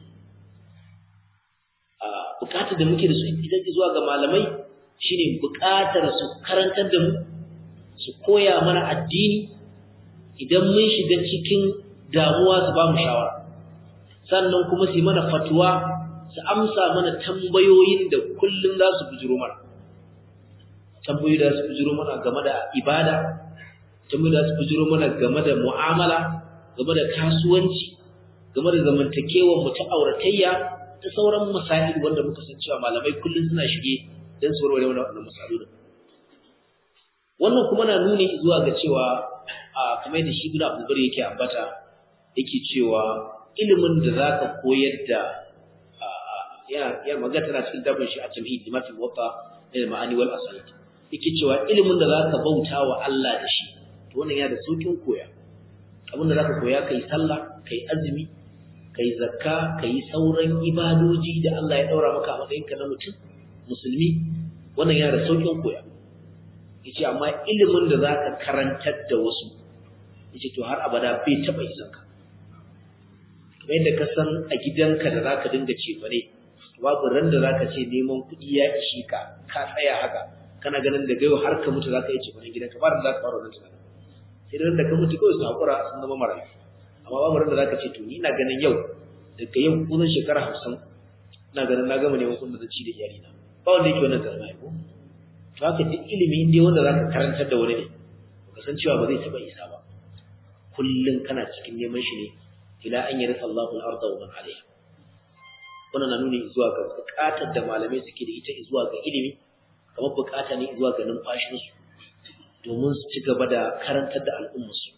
a buƙatar da muke da su idan zuwa ga malamai shine buƙatar su karantar da mu su koya mana addini idan mun shiga cikin damuwa su ba mu shawara sannan kuma su yi mana fatuwa su amsa mana tambayoyin da kullum za su bujiro mana tambayoyi da su bujiro mana game da ibada tambayoyi da su bujiro mana game da mu'amala game da kasuwanci game da zamantakewar mu ta auratayya ta sauran masail wanda muka san cewa malamai kullum suna shige don su warware wannan masalolin wannan kuma na nuni zuwa ga cewa a kamar da shi ibn abdul yake ambata yake cewa ilimin da zaka koyar da yana yana magana tana cikin dabin shi a tamhid limatul wata da ma'ani wal asalit yake cewa ilimin da zaka bauta wa Allah da shi to wannan yana da saukin koya abin da zaka koya kai sallah kai azumi kai zakka kai sauran ibadoji da Allah ya daura maka a matsayinka na mutum musulmi wannan yana da saukin koya yace amma ilimin da zaka karantar da wasu yace to har abada bai taba isan ka kamar yadda ka san a gidanka da zaka dinga ce bare babu ran da zaka ce neman kuɗi ya ishi ka ka tsaya haka kana ganin da gayo har ka mutu zaka yi ce bare gidanka ba da zaka fara wannan tunanin sai da da ka mutu kawai su hakura sun zama marayu amma babu ran da zaka ce to ni ina ganin yau daga yau kusan shekara 50 ina ganin na gama neman kuɗin da zan ci da iyalina ba wanda yake wannan karama ko to haka duk ilimi inda wanda zaka karantar da wani ne baka san cewa ba zai taba isa ba kullun kana cikin neman shi ne ila an yarfa Allahu al-ardha wa man 'alayha wannan na nuni zuwa ga bukatar da malamai suke da ita zuwa ga ilimi kamar bukata ne zuwa ga numfashin su domin su ci gaba da karantar da al'ummar su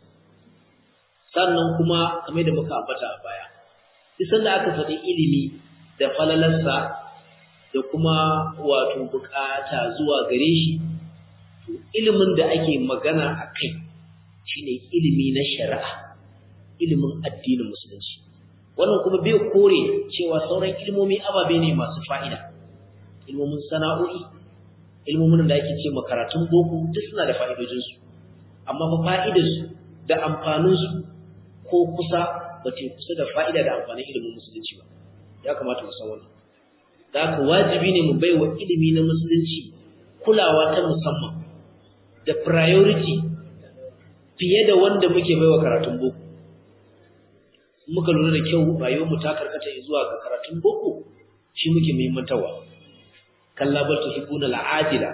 sannan kuma kamar da muka ambata a baya duk sanda aka faɗi ilimi da falalarsa da kuma wato bukata zuwa gare shi to ilimin da ake magana a kai shine ilimi na shari'a ilimin addinin musulunci wannan kuma bai kore cewa sauran ilmomi ababe ne masu fa'ida ilmomin sana'o'i ilmomin da ake ce makaratun boko duk suna da fa'idojinsu amma fa fa'idarsu da amfaninsu ko kusa ba ce kusa da fa'ida da amfanin ilimin musulunci ba ya kamata mu san wannan da haka wajibi ne mu baiwa ilimi na musulunci kulawa ta musamman da priority fiye da wanda muke baiwa karatun boko muka lura da kyau rayuwar mu ta karkata zuwa ga karatun boko shi muke muhimmantawa kalla bal tuhibbuna al'ajila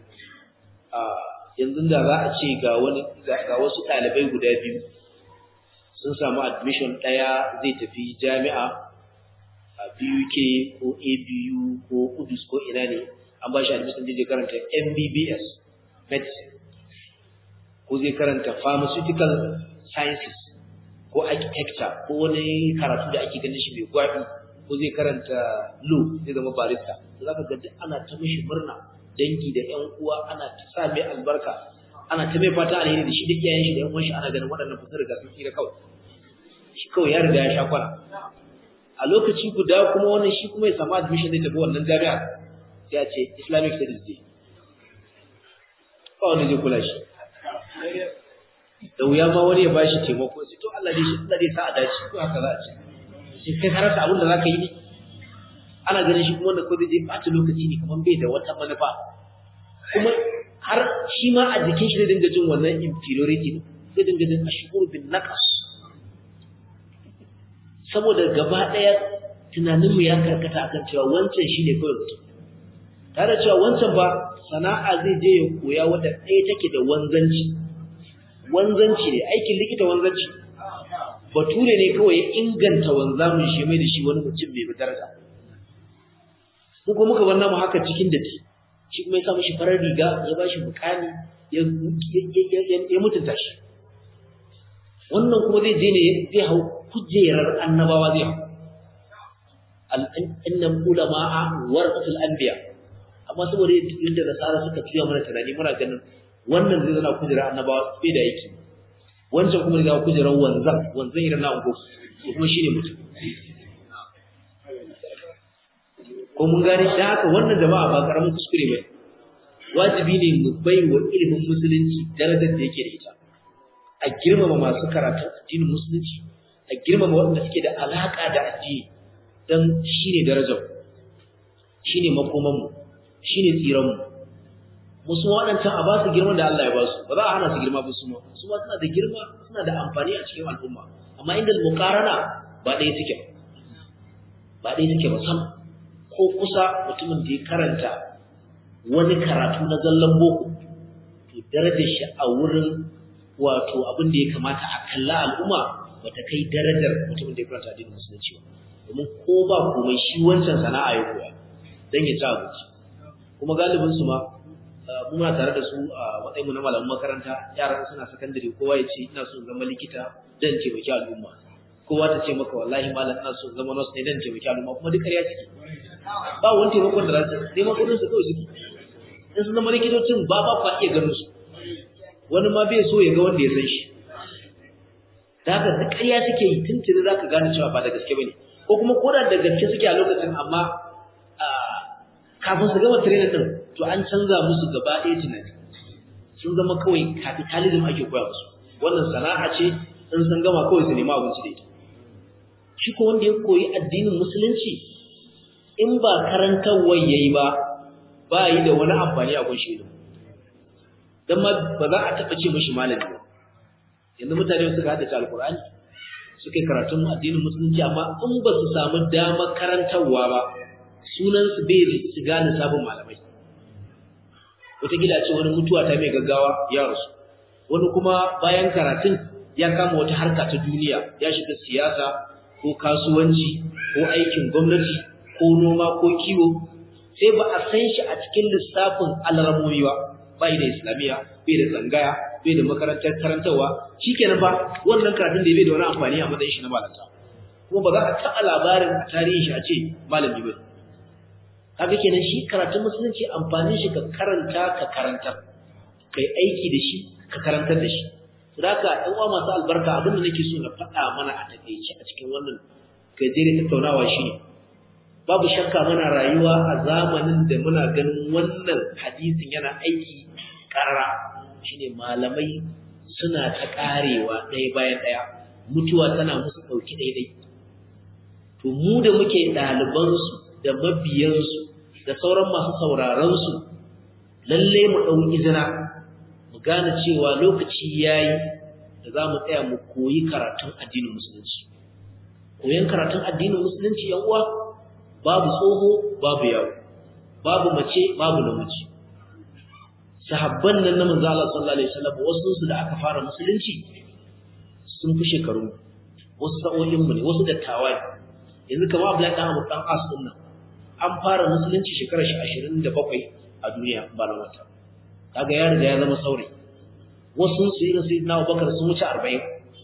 yanzu da za a ce ga wani ga wasu ɗalibai guda biyu sun samu admission ɗaya zai tafi jami'a a BUK ko ABU ko Udus ko ina ne an ba shi admission zai karanta MBBS medicine ko zai karanta pharmaceutical sciences ko architecture ko wani karatu da ake ganin shi mai gwabi ko zai karanta law zai zama barista za ka ga ana ta mishi murna dangi da ƴan uwa ana ta sa mai albarka ana ta mai fata alheri da shi da iyayen shi da ƴan uwan shi ana ganin waɗannan fasar riga sun tsira kawai shi kawai ya riga ya sha kwana a lokaci guda kuma wannan shi kuma ya samu admission zai tafi wannan jami'a sai a ce Islamic Studies Day ba wanda zai kula shi da wuya ma wani ya bashi taimako sai to Allah dai shi Allah dai sa a dace ko haka za a ce sai kai ka rasa abin da zaka yi ne ana ganin shi kuma wanda ko zai je ɓata lokaci ne kamar bai da wata manufa kuma har shi ma a jikin shi zai dinga jin wannan inferiority zai dinga jin ashkur bin naqas saboda gaba ɗaya tunaninmu ya karkata akan cewa wancan shine kawai mutum tare da cewa wancan ba sana'a zai je ya koya wadda ɗaya take da wanzanci wanzanci ne aikin likita wanzanci bature ne kawai ya inganta wanzamin shi mai da shi wani mutum mai daraja ko kuma muka bar namu haka cikin datti shi kuma ya sa mishi farar riga ya ba shi mukami ya ya mutunta shi wannan kuma zai je ne zai hau kujerar annabawa zai hau innal ulama'a warasatul anbiya amma saboda yadda nasara suka tuya mana tunani muna ganin wannan zai zana kujerar annabawa bai da yake wancan kuma zai kujerar wanzan wanzan irin na ungo kuma shine mutum ko mun gane da haka wannan jama'a ba karamin kuskure ba wajibi ne mu bai wa ilimin musulunci darajar da yake da ita a girmama masu karatun addinin musulunci a girmama waɗanda suke da alaka da addini dan shine darajar shine makoman mu shine tsiran mu musu waɗancan a ba su girman da Allah ya ba su ba za a hana su girma ba su ma su ma suna da girma suna da amfani a cikin al'umma amma inda muqarana ba ɗaya suke ba ɗaya suke ba sam ko kusa mutumin da ya karanta wani karatu na zallan boko to darajar shi a wurin wato abin da ya kamata a kalla al'umma ba ta kai darajar mutumin da ya karanta addinin musulunci ba domin ko ba komai shi wancan sana'a ya koya dan ya ci abinci kuma galibin su ma muna tare da su a matsayin mu na malaman makaranta yaran suna sakandare kowa ya ce ina so zama likita dan taimaki al'umma kowa ta ce maka wallahi malam ina so zama nurse ne dan taimaki al'umma kuma duk ƙarya suke ba wani taimakon da za su neman kuɗin su kawai suke in sun zama likitocin ba ba fa iya ganin su wani ma bai so ya ga wanda ya san shi da haka duk ƙarya suke yi tuntuni za ka gane cewa ba da gaske ba ne ko kuma ko da da gaske suke a lokacin amma kafin su gama training din to an canza musu gaba ɗaya tunani sun zama kawai capitalism ake koya musu wannan sana'a ce in sun gama kawai su nemi abinci da ita shi ko wanda ya koyi addinin musulunci in ba karantarwar yayi ba ba yi da wani amfani a kun shi dan ma ba za a taɓa ce mishi malami ba yanzu mutane suka haddace alkur'ani suka yi karatun addinin musulunci amma in ba su samu damar karantarwa ba sunansu bai su gane sabon malamai wataƙila ce wani mutuwa ta mai gaggawa ya rasu wani kuma bayan karatun ya kama wata harka ta duniya ya shiga siyasa ko kasuwanci ko aikin gwamnati ko noma ko kiwo sai ba a san shi a cikin lissafin alramomi ba bai da islamiyya bai da tsangaya bai da makarantar karantarwa shikenan ba wannan karatun da bai da wani amfani a matsayin shi na malanta kuma ba za a taɓa labarin a tarihin shi a ce malami ba kaga kenan shi karatun musulunci amfanin shi ka karanta ka karantar kai aiki da shi ka karantar da shi to haka ɗan uwa masu albarka abin da nake so na faɗa mana a takeice a cikin wannan gajere tattaunawa shine babu shakka muna rayuwa a zamanin da muna ganin wannan hadisin yana aiki karara shine malamai suna ta karewa ɗaya bayan ɗaya mutuwa tana musu ɗauki ɗaiɗai to mu da muke ɗalibansu da mabiyansu da sauran masu sauraronsu lalle mu ɗau izina mu gane cewa lokaci yayi da za mu tsaya mu koyi karatun addinin musulunci koyon karatun addinin musulunci yan uwa babu tsoho babu yawo babu mace babu namiji sahabban nan na manzo Allah sallallahu alaihi wasallam wasu su da aka fara musulunci sun fi shekaru wasu sa'o'in mu ne wasu dattawa ne yanzu kamar Abdullahi dan Abu dan As din nan an fara musulunci shekarar shi 27 a duniya ba na wata kaga ya riga ya zama saurayi wasu su irin sayyidina Abubakar sun wuce 40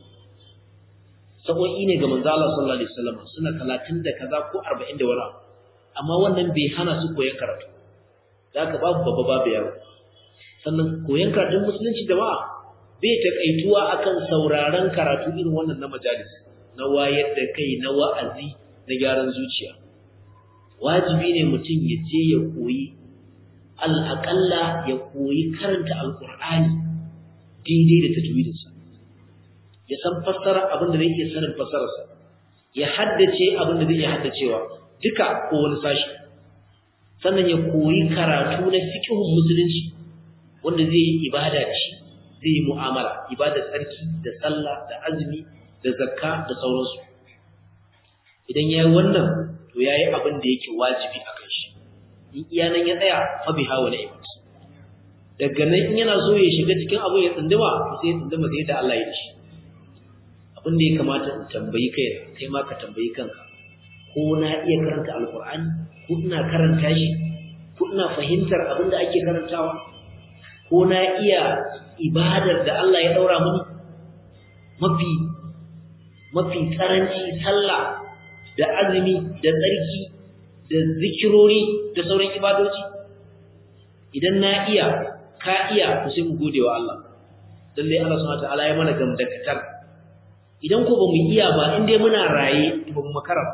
sa'o'i ne ga manzo Allah sallallahu alaihi wasallam suna 30 da kaza ko 40 da wani amma wannan bai hana su koyon karatu zaka babu babba babu yaro sannan koyon karatun musulunci jama'a bai takaituwa akan sauraron karatu irin wannan na majalis na wayar da kai na wa'azi na gyaran zuciya wajibi ne mutum ya je ya koyi al'aƙalla ya koyi karanta alƙur'ani daidai da tajwidinsa ya san fassara abin da zai iya sanin fassararsa ya haddace abin da zai iya haddacewa duka ko wani sashi sannan ya koyi karatu na fiqhun musulunci wanda zai yi ibada da shi zai yi mu'amala ibada tsarki da sallah da azumi da zakka da sauransu idan yayi wannan to yayi abin da yake wajibi a kan shi in iya nan ya tsaya fa biha wa ni'mat daga nan in yana so ya shiga cikin abu ya tsunduma sai ya tsunduma sai da Allah ya dashi abin da ya kamata in tambayi kai kai ma ka tambayi kanka ko na iya karanta alqur'ani ko ina karanta shi ko ina fahimtar abin da ake karantawa ko na iya ibadar da Allah ya daura mini mafi mafi karanci sallah da azumi da tsarki da zikirori da sauran ibadoci idan na iya ka iya ku sai mu gode wa Allah lalle Allah subhanahu wataala ya mana gamdakatar idan ko ba mu iya ba in dai muna raye to ba mu makara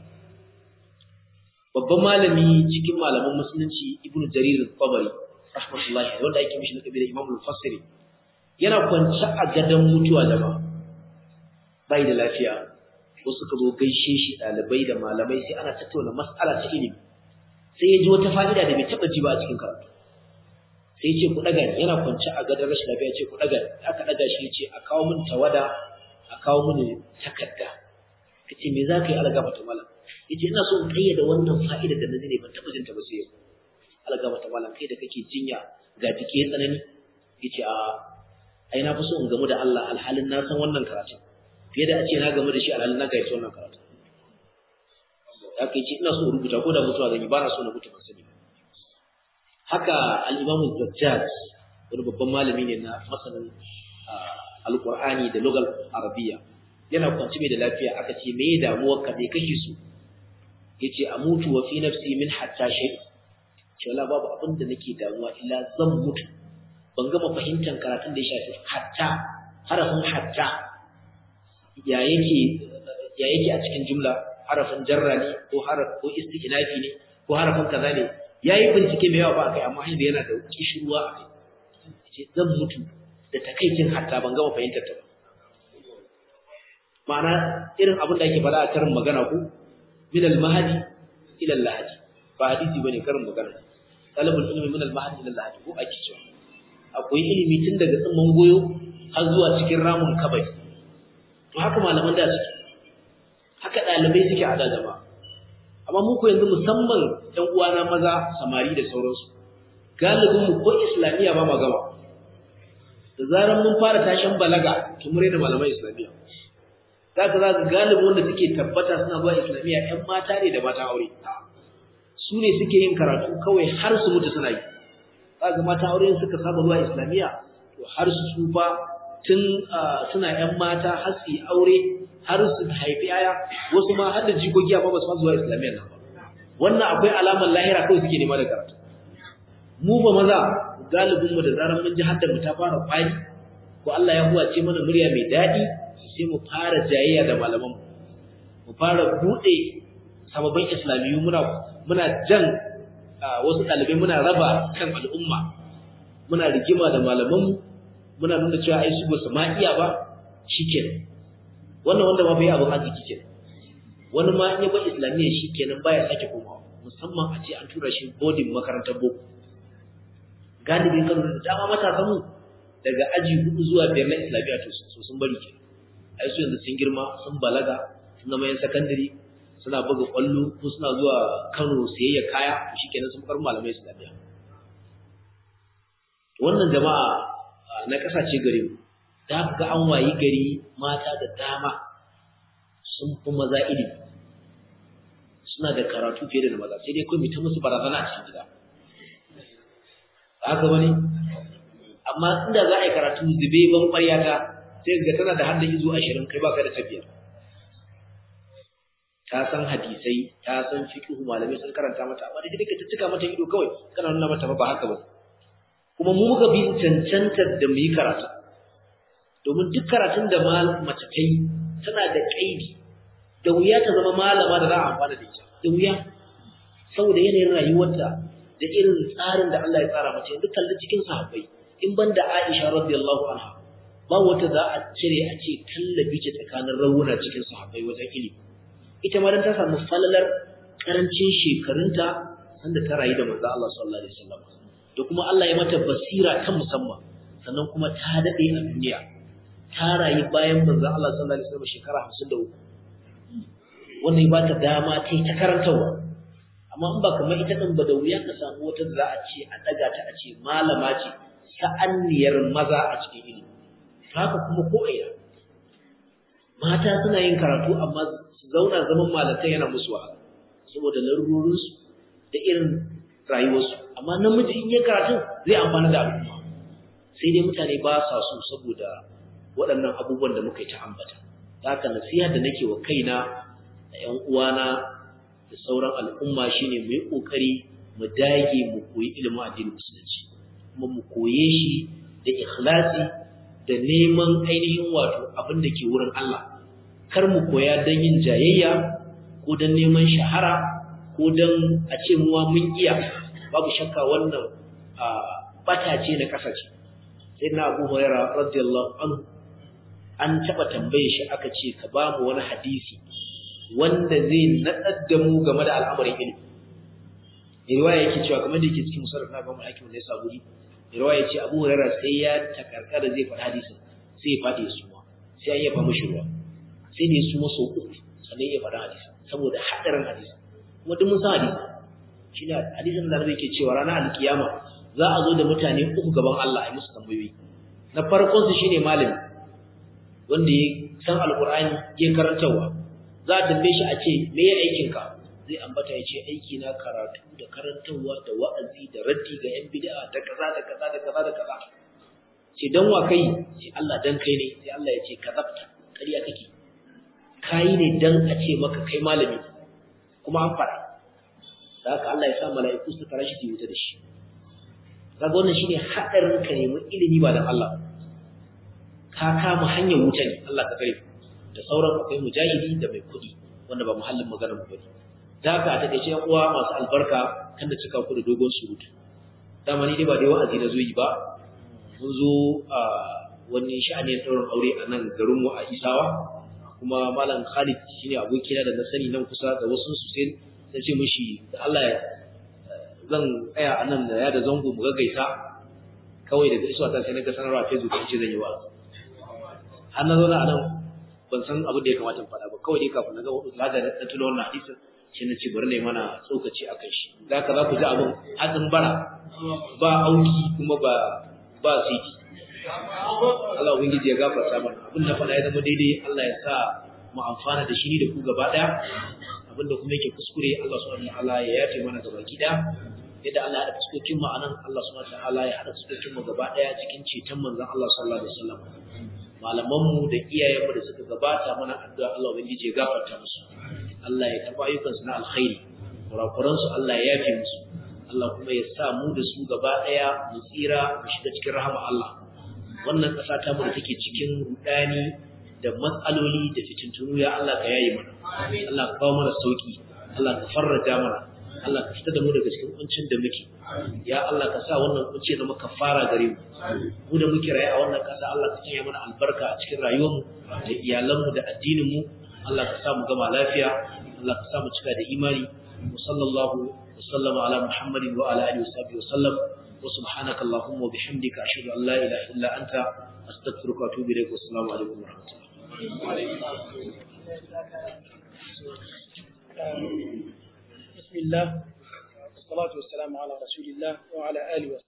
babban malami cikin malaman musulunci ibnu jarir al-tabari rahmatullahi wanda yake mishi lakabi da imam al-fasiri yana kwance a gadan mutuwa jama'a bai da lafiya wasu suka zo gaishe shi dalibai da malamai sai ana tattauna mas'ala ta ilimi sai ya ji wata fa'ida da bai taba ji ba a cikin karatu sai ya ce ku daga yana kwance a gadon rashin lafiya ya ce ku daga aka daga shi ya ce a kawo min tawada a kawo min takarda kace me za ka yi algaba ta malam yace ina so in kayyade wannan fa'ida da nazi ne ban taba jin ta ba sai yau algaba ta malam kai da kake jinya ga jiki ya tsanani yace a ai na fi so in gamu da Allah alhalin na san wannan karatu fiye da a ce na gamu da shi alhalin na gaita wannan karatu haka yace ina so in rubuta ko da mutuwa zan yi ba na so na mutu ban sani haka al-Imam Zajjaj wani babban malami ne na masanin alqur'ani da lugal arabiyya yana kwanci mai da lafiya aka ce me damuwar ka me kake so yace amutu wa fi nafsi min hatta shay ce wala babu abin da nake damuwa illa zan mutu ban gama fahimtar karatun da ya shafi hatta harafin hatta ya yake ya yake a cikin jumla harafin jarra ne ko haraf ko isti'nafi ne ko harafin kaza ne yayi bincike mai yawa ba kai amma yanzu yana da kishirwa a kai ce zan mutu da takaicin hatta ban gama fahimtar ta ba ma'ana irin abin da ake faɗa a karin magana ko min al-mahdi ila al-lahdi ba hadisi bane karin magana talabul ilmi min al-mahdi ila al-lahdi ko ake cewa akwai ilimi tun daga tsimman goyo har zuwa cikin ramun kabari to haka malaman da suke haka ɗalibai suke a da jama'a amma mu ko yanzu musamman ɗan uwana maza samari da sauransu galibin mu ko islamiyya ba ma gama da zaran mun fara tashin balaga to mun da malaman islamiyya zaka za ka galibin wanda suke tabbata suna zuwa islamiyya ƴan mata ne da mata aure su ne suke yin karatu kawai har su mutu suna yi zaka mata aure suka saba zuwa islamiyya to har su tsufa tun suna ƴan mata har su yi aure har su haifi yaya wasu ma har da jikoki amma ba su zuwa islamiyya nan ba wannan akwai alamar lahira kawai suke nema da karatu mu ba maza galibin mu da zaran mun ji haddar mu ta fara kwari ko Allah ya huwace mana murya mai daɗi sai mu fara jayayya da malaman mu mu fara bude sababbin islamiyu muna muna jan wasu ɗalibai muna raba kan al'umma muna rigima da malaman mu muna nuna cewa ai su ba su ma iya ba shikenan wannan wanda ma bai abin arziki kenan wani ma in ya bar islamiyya shikenan baya sake komawa musamman a ce an tura shi boarding makarantar boko galibin kano da dama matasan mu daga aji hudu zuwa biyar na islamiyya to sun bari kenan ai su yanzu sun girma sun balaga sun zama yan sakandare suna buga kwallo ko suna zuwa Kano sayayya kaya shikenan sun bar malamai islamiyya wannan jama'a na kasashe gare mu da ga an wayi gari mata da dama sun fi maza ilimi suna da karatu fiye da maza sai dai kawai ta musu barazana a cikin gida haka wani amma inda za a yi karatu zube ban ƙwaryata sai ga tana da hadda izo ashirin kai baka da tafiyar ta san hadisai ta san fiqhu malamai sun karanta mata amma da kake ta mata ido kawai kana nuna mata ba haka ba kuma mu muka bi cancantar da mu yi karatu domin duk karatun da mace ta yi tana da kaidi da wuya ta zama malama da za a amfana da ita da wuya saboda yanayin rayuwarta da irin tsarin da Allah ya tsara mace yanzu kalli cikin sahabbai in ban da Aisha radiyallahu anha ba wata za a cire a ce tallabi ce tsakanin rawuna cikin sahabbai wajen ilimi ita ma dan ta samu falalar karancin shekarunta sanda ta rayu da manzo Allah sallallahu alaihi wasallam da kuma Allah ya mata basira ta musamman sannan kuma ta dade a duniya ta rayu bayan manzo Allah sallallahu alaihi wasallam shekara 53 wannan ya bata dama ta yi ta karantawa amma in ba kamar ita din ba da wuya ka samu wata da za a ce a daga ta a ce malama ce sa'anniyar maza a cikin ilimi haka kuma ko ina mata suna yin karatu amma su zauna zaman malakai yana musu wahala saboda larurorinsu da irin rayuwarsu amma namiji in ya karatu zai amfana da al'umma sai dai mutane ba sa so saboda waɗannan abubuwan da muka yi ta ambata haka nasiha da nake wa kaina da ƴan uwana da sauran al'umma shine mu yi ƙoƙari mu dage mu koyi ilimin addinin musulunci kuma mu koye shi da ikhlasi da neman ainihin wato abin da ke wurin Allah kar mu koya don yin jayayya ko don neman shahara ko don a ce muwa mun iya babu shakka wannan bata ce na kasa ce sai na Abu Hurairah radiyallahu anhu an taba tambaye shi aka ce ka ba mu wani hadisi wanda zai nadar da mu game da al'amarin ilimi riwaya yake cewa kamar da yake cikin musarraf na Imam Hakim ne saburi riwaya ce Abu Hurairah sai ya takarkara zai faɗi hadisin sai ya faɗi su ma sai an yafa mishi ruwa sai ne su maso uku sannan ya faɗi hadisin saboda hadarin hadisin kuma duk mun san hadisin shine hadisin da Annabi yake cewa ranar alkiyama za a zo da mutane uku gaban Allah a musu tambayoyi na farkon su shine malami wanda ya san alqur'ani ya karantawa za a tambaye shi a ce me ya aikin ka zai ambata ya ce aiki na karatu da karantarwa da wa'azi da raddi ga yan bid'a da kaza da kaza da kaza da kaza ce dan wa kai ce Allah dan kai ne sai Allah ya ce kazabta ƙarya kake kai ne dan a ce maka kai malami kuma an fara da haka Allah ya sa mala'iku su karashi su wuta da shi kaga wannan shine hadarin ka nemi ilimi ba dan Allah ka kama hanyar wuta ne Allah ka kare da sauran akwai mujahidi da mai kudi wanda ba muhallin magana mu bane da haka a takeice yan uwa masu albarka kan da cika ku da dogon surutu dama ni dai ba dai wa'azi na zo yi ba mun zo a wani sha'ani ɗaurin aure a nan garin mu a Isawa kuma malam Khalid shine abokina da na sani nan kusa da wasu su sai na ce mishi da Allah ya zan tsaya a nan da ya da zango mu gaggaisa kawai daga isuwa ta sai na ga sanarwa Facebook ce zan yi wa har na zauna a nan ban san abin da ya kamata in faɗa ba kawai dai kafin na ga lagar na tuno wannan hadisin shi na ce bari na yi mana tsokaci a kan shi da haka za ku ji abin hatsin bara ba auki kuma ba ba siti Allah ubangiji ya gafarta mana abin da faɗa ya zama daidai Allah ya sa mu amfana da shi ni da ku gaba ɗaya abinda kuma yake kuskure Allah subhanahu wataala ya yafe mana gaba gida yadda Allah ya haɗa fuskokin mu anan Allah subhanahu wataala ya haɗa fuskokin mu gaba ɗaya cikin ceton manzon Allah sallallahu alaihi wasallam malaman mu da iyayen mu da suka gabata mana addu'a Allah ubangiji ya gafarta musu Allah ya karɓa ayyukan su na alkhairi kurakuran su Allah ya yafe musu Allah kuma ya sa mu da su gaba ɗaya mu tsira mu shiga cikin rahama Allah wannan ƙasa ta mu da take cikin rudani da matsaloli da fitintunu ya Allah ka yayi mana Allah ka kawo mana sauki Allah ka farraja mana Allah ka fitar da mu daga cikin kuncin da muke ya Allah ka sa wannan kunci zama kafara gare mu mu da muke raye a wannan kasa Allah ka sanya mana albarka a cikin rayuwar mu da iyalan mu da addinin mu Allah ka sa mu gama lafiya Allah ka sa mu cika da imani sallallahu wa sallama ala muhammadin wa ala alihi wa sahbihi wa sallam wa subhanaka allahumma wa bihamdika ashhadu an la ilaha illa anta astaghfiruka wa atubu ilaik wa assalamu alaikum wa rahmatullahi بسم الله والصلاة والسلام على رسول الله وعلى آله وصحبه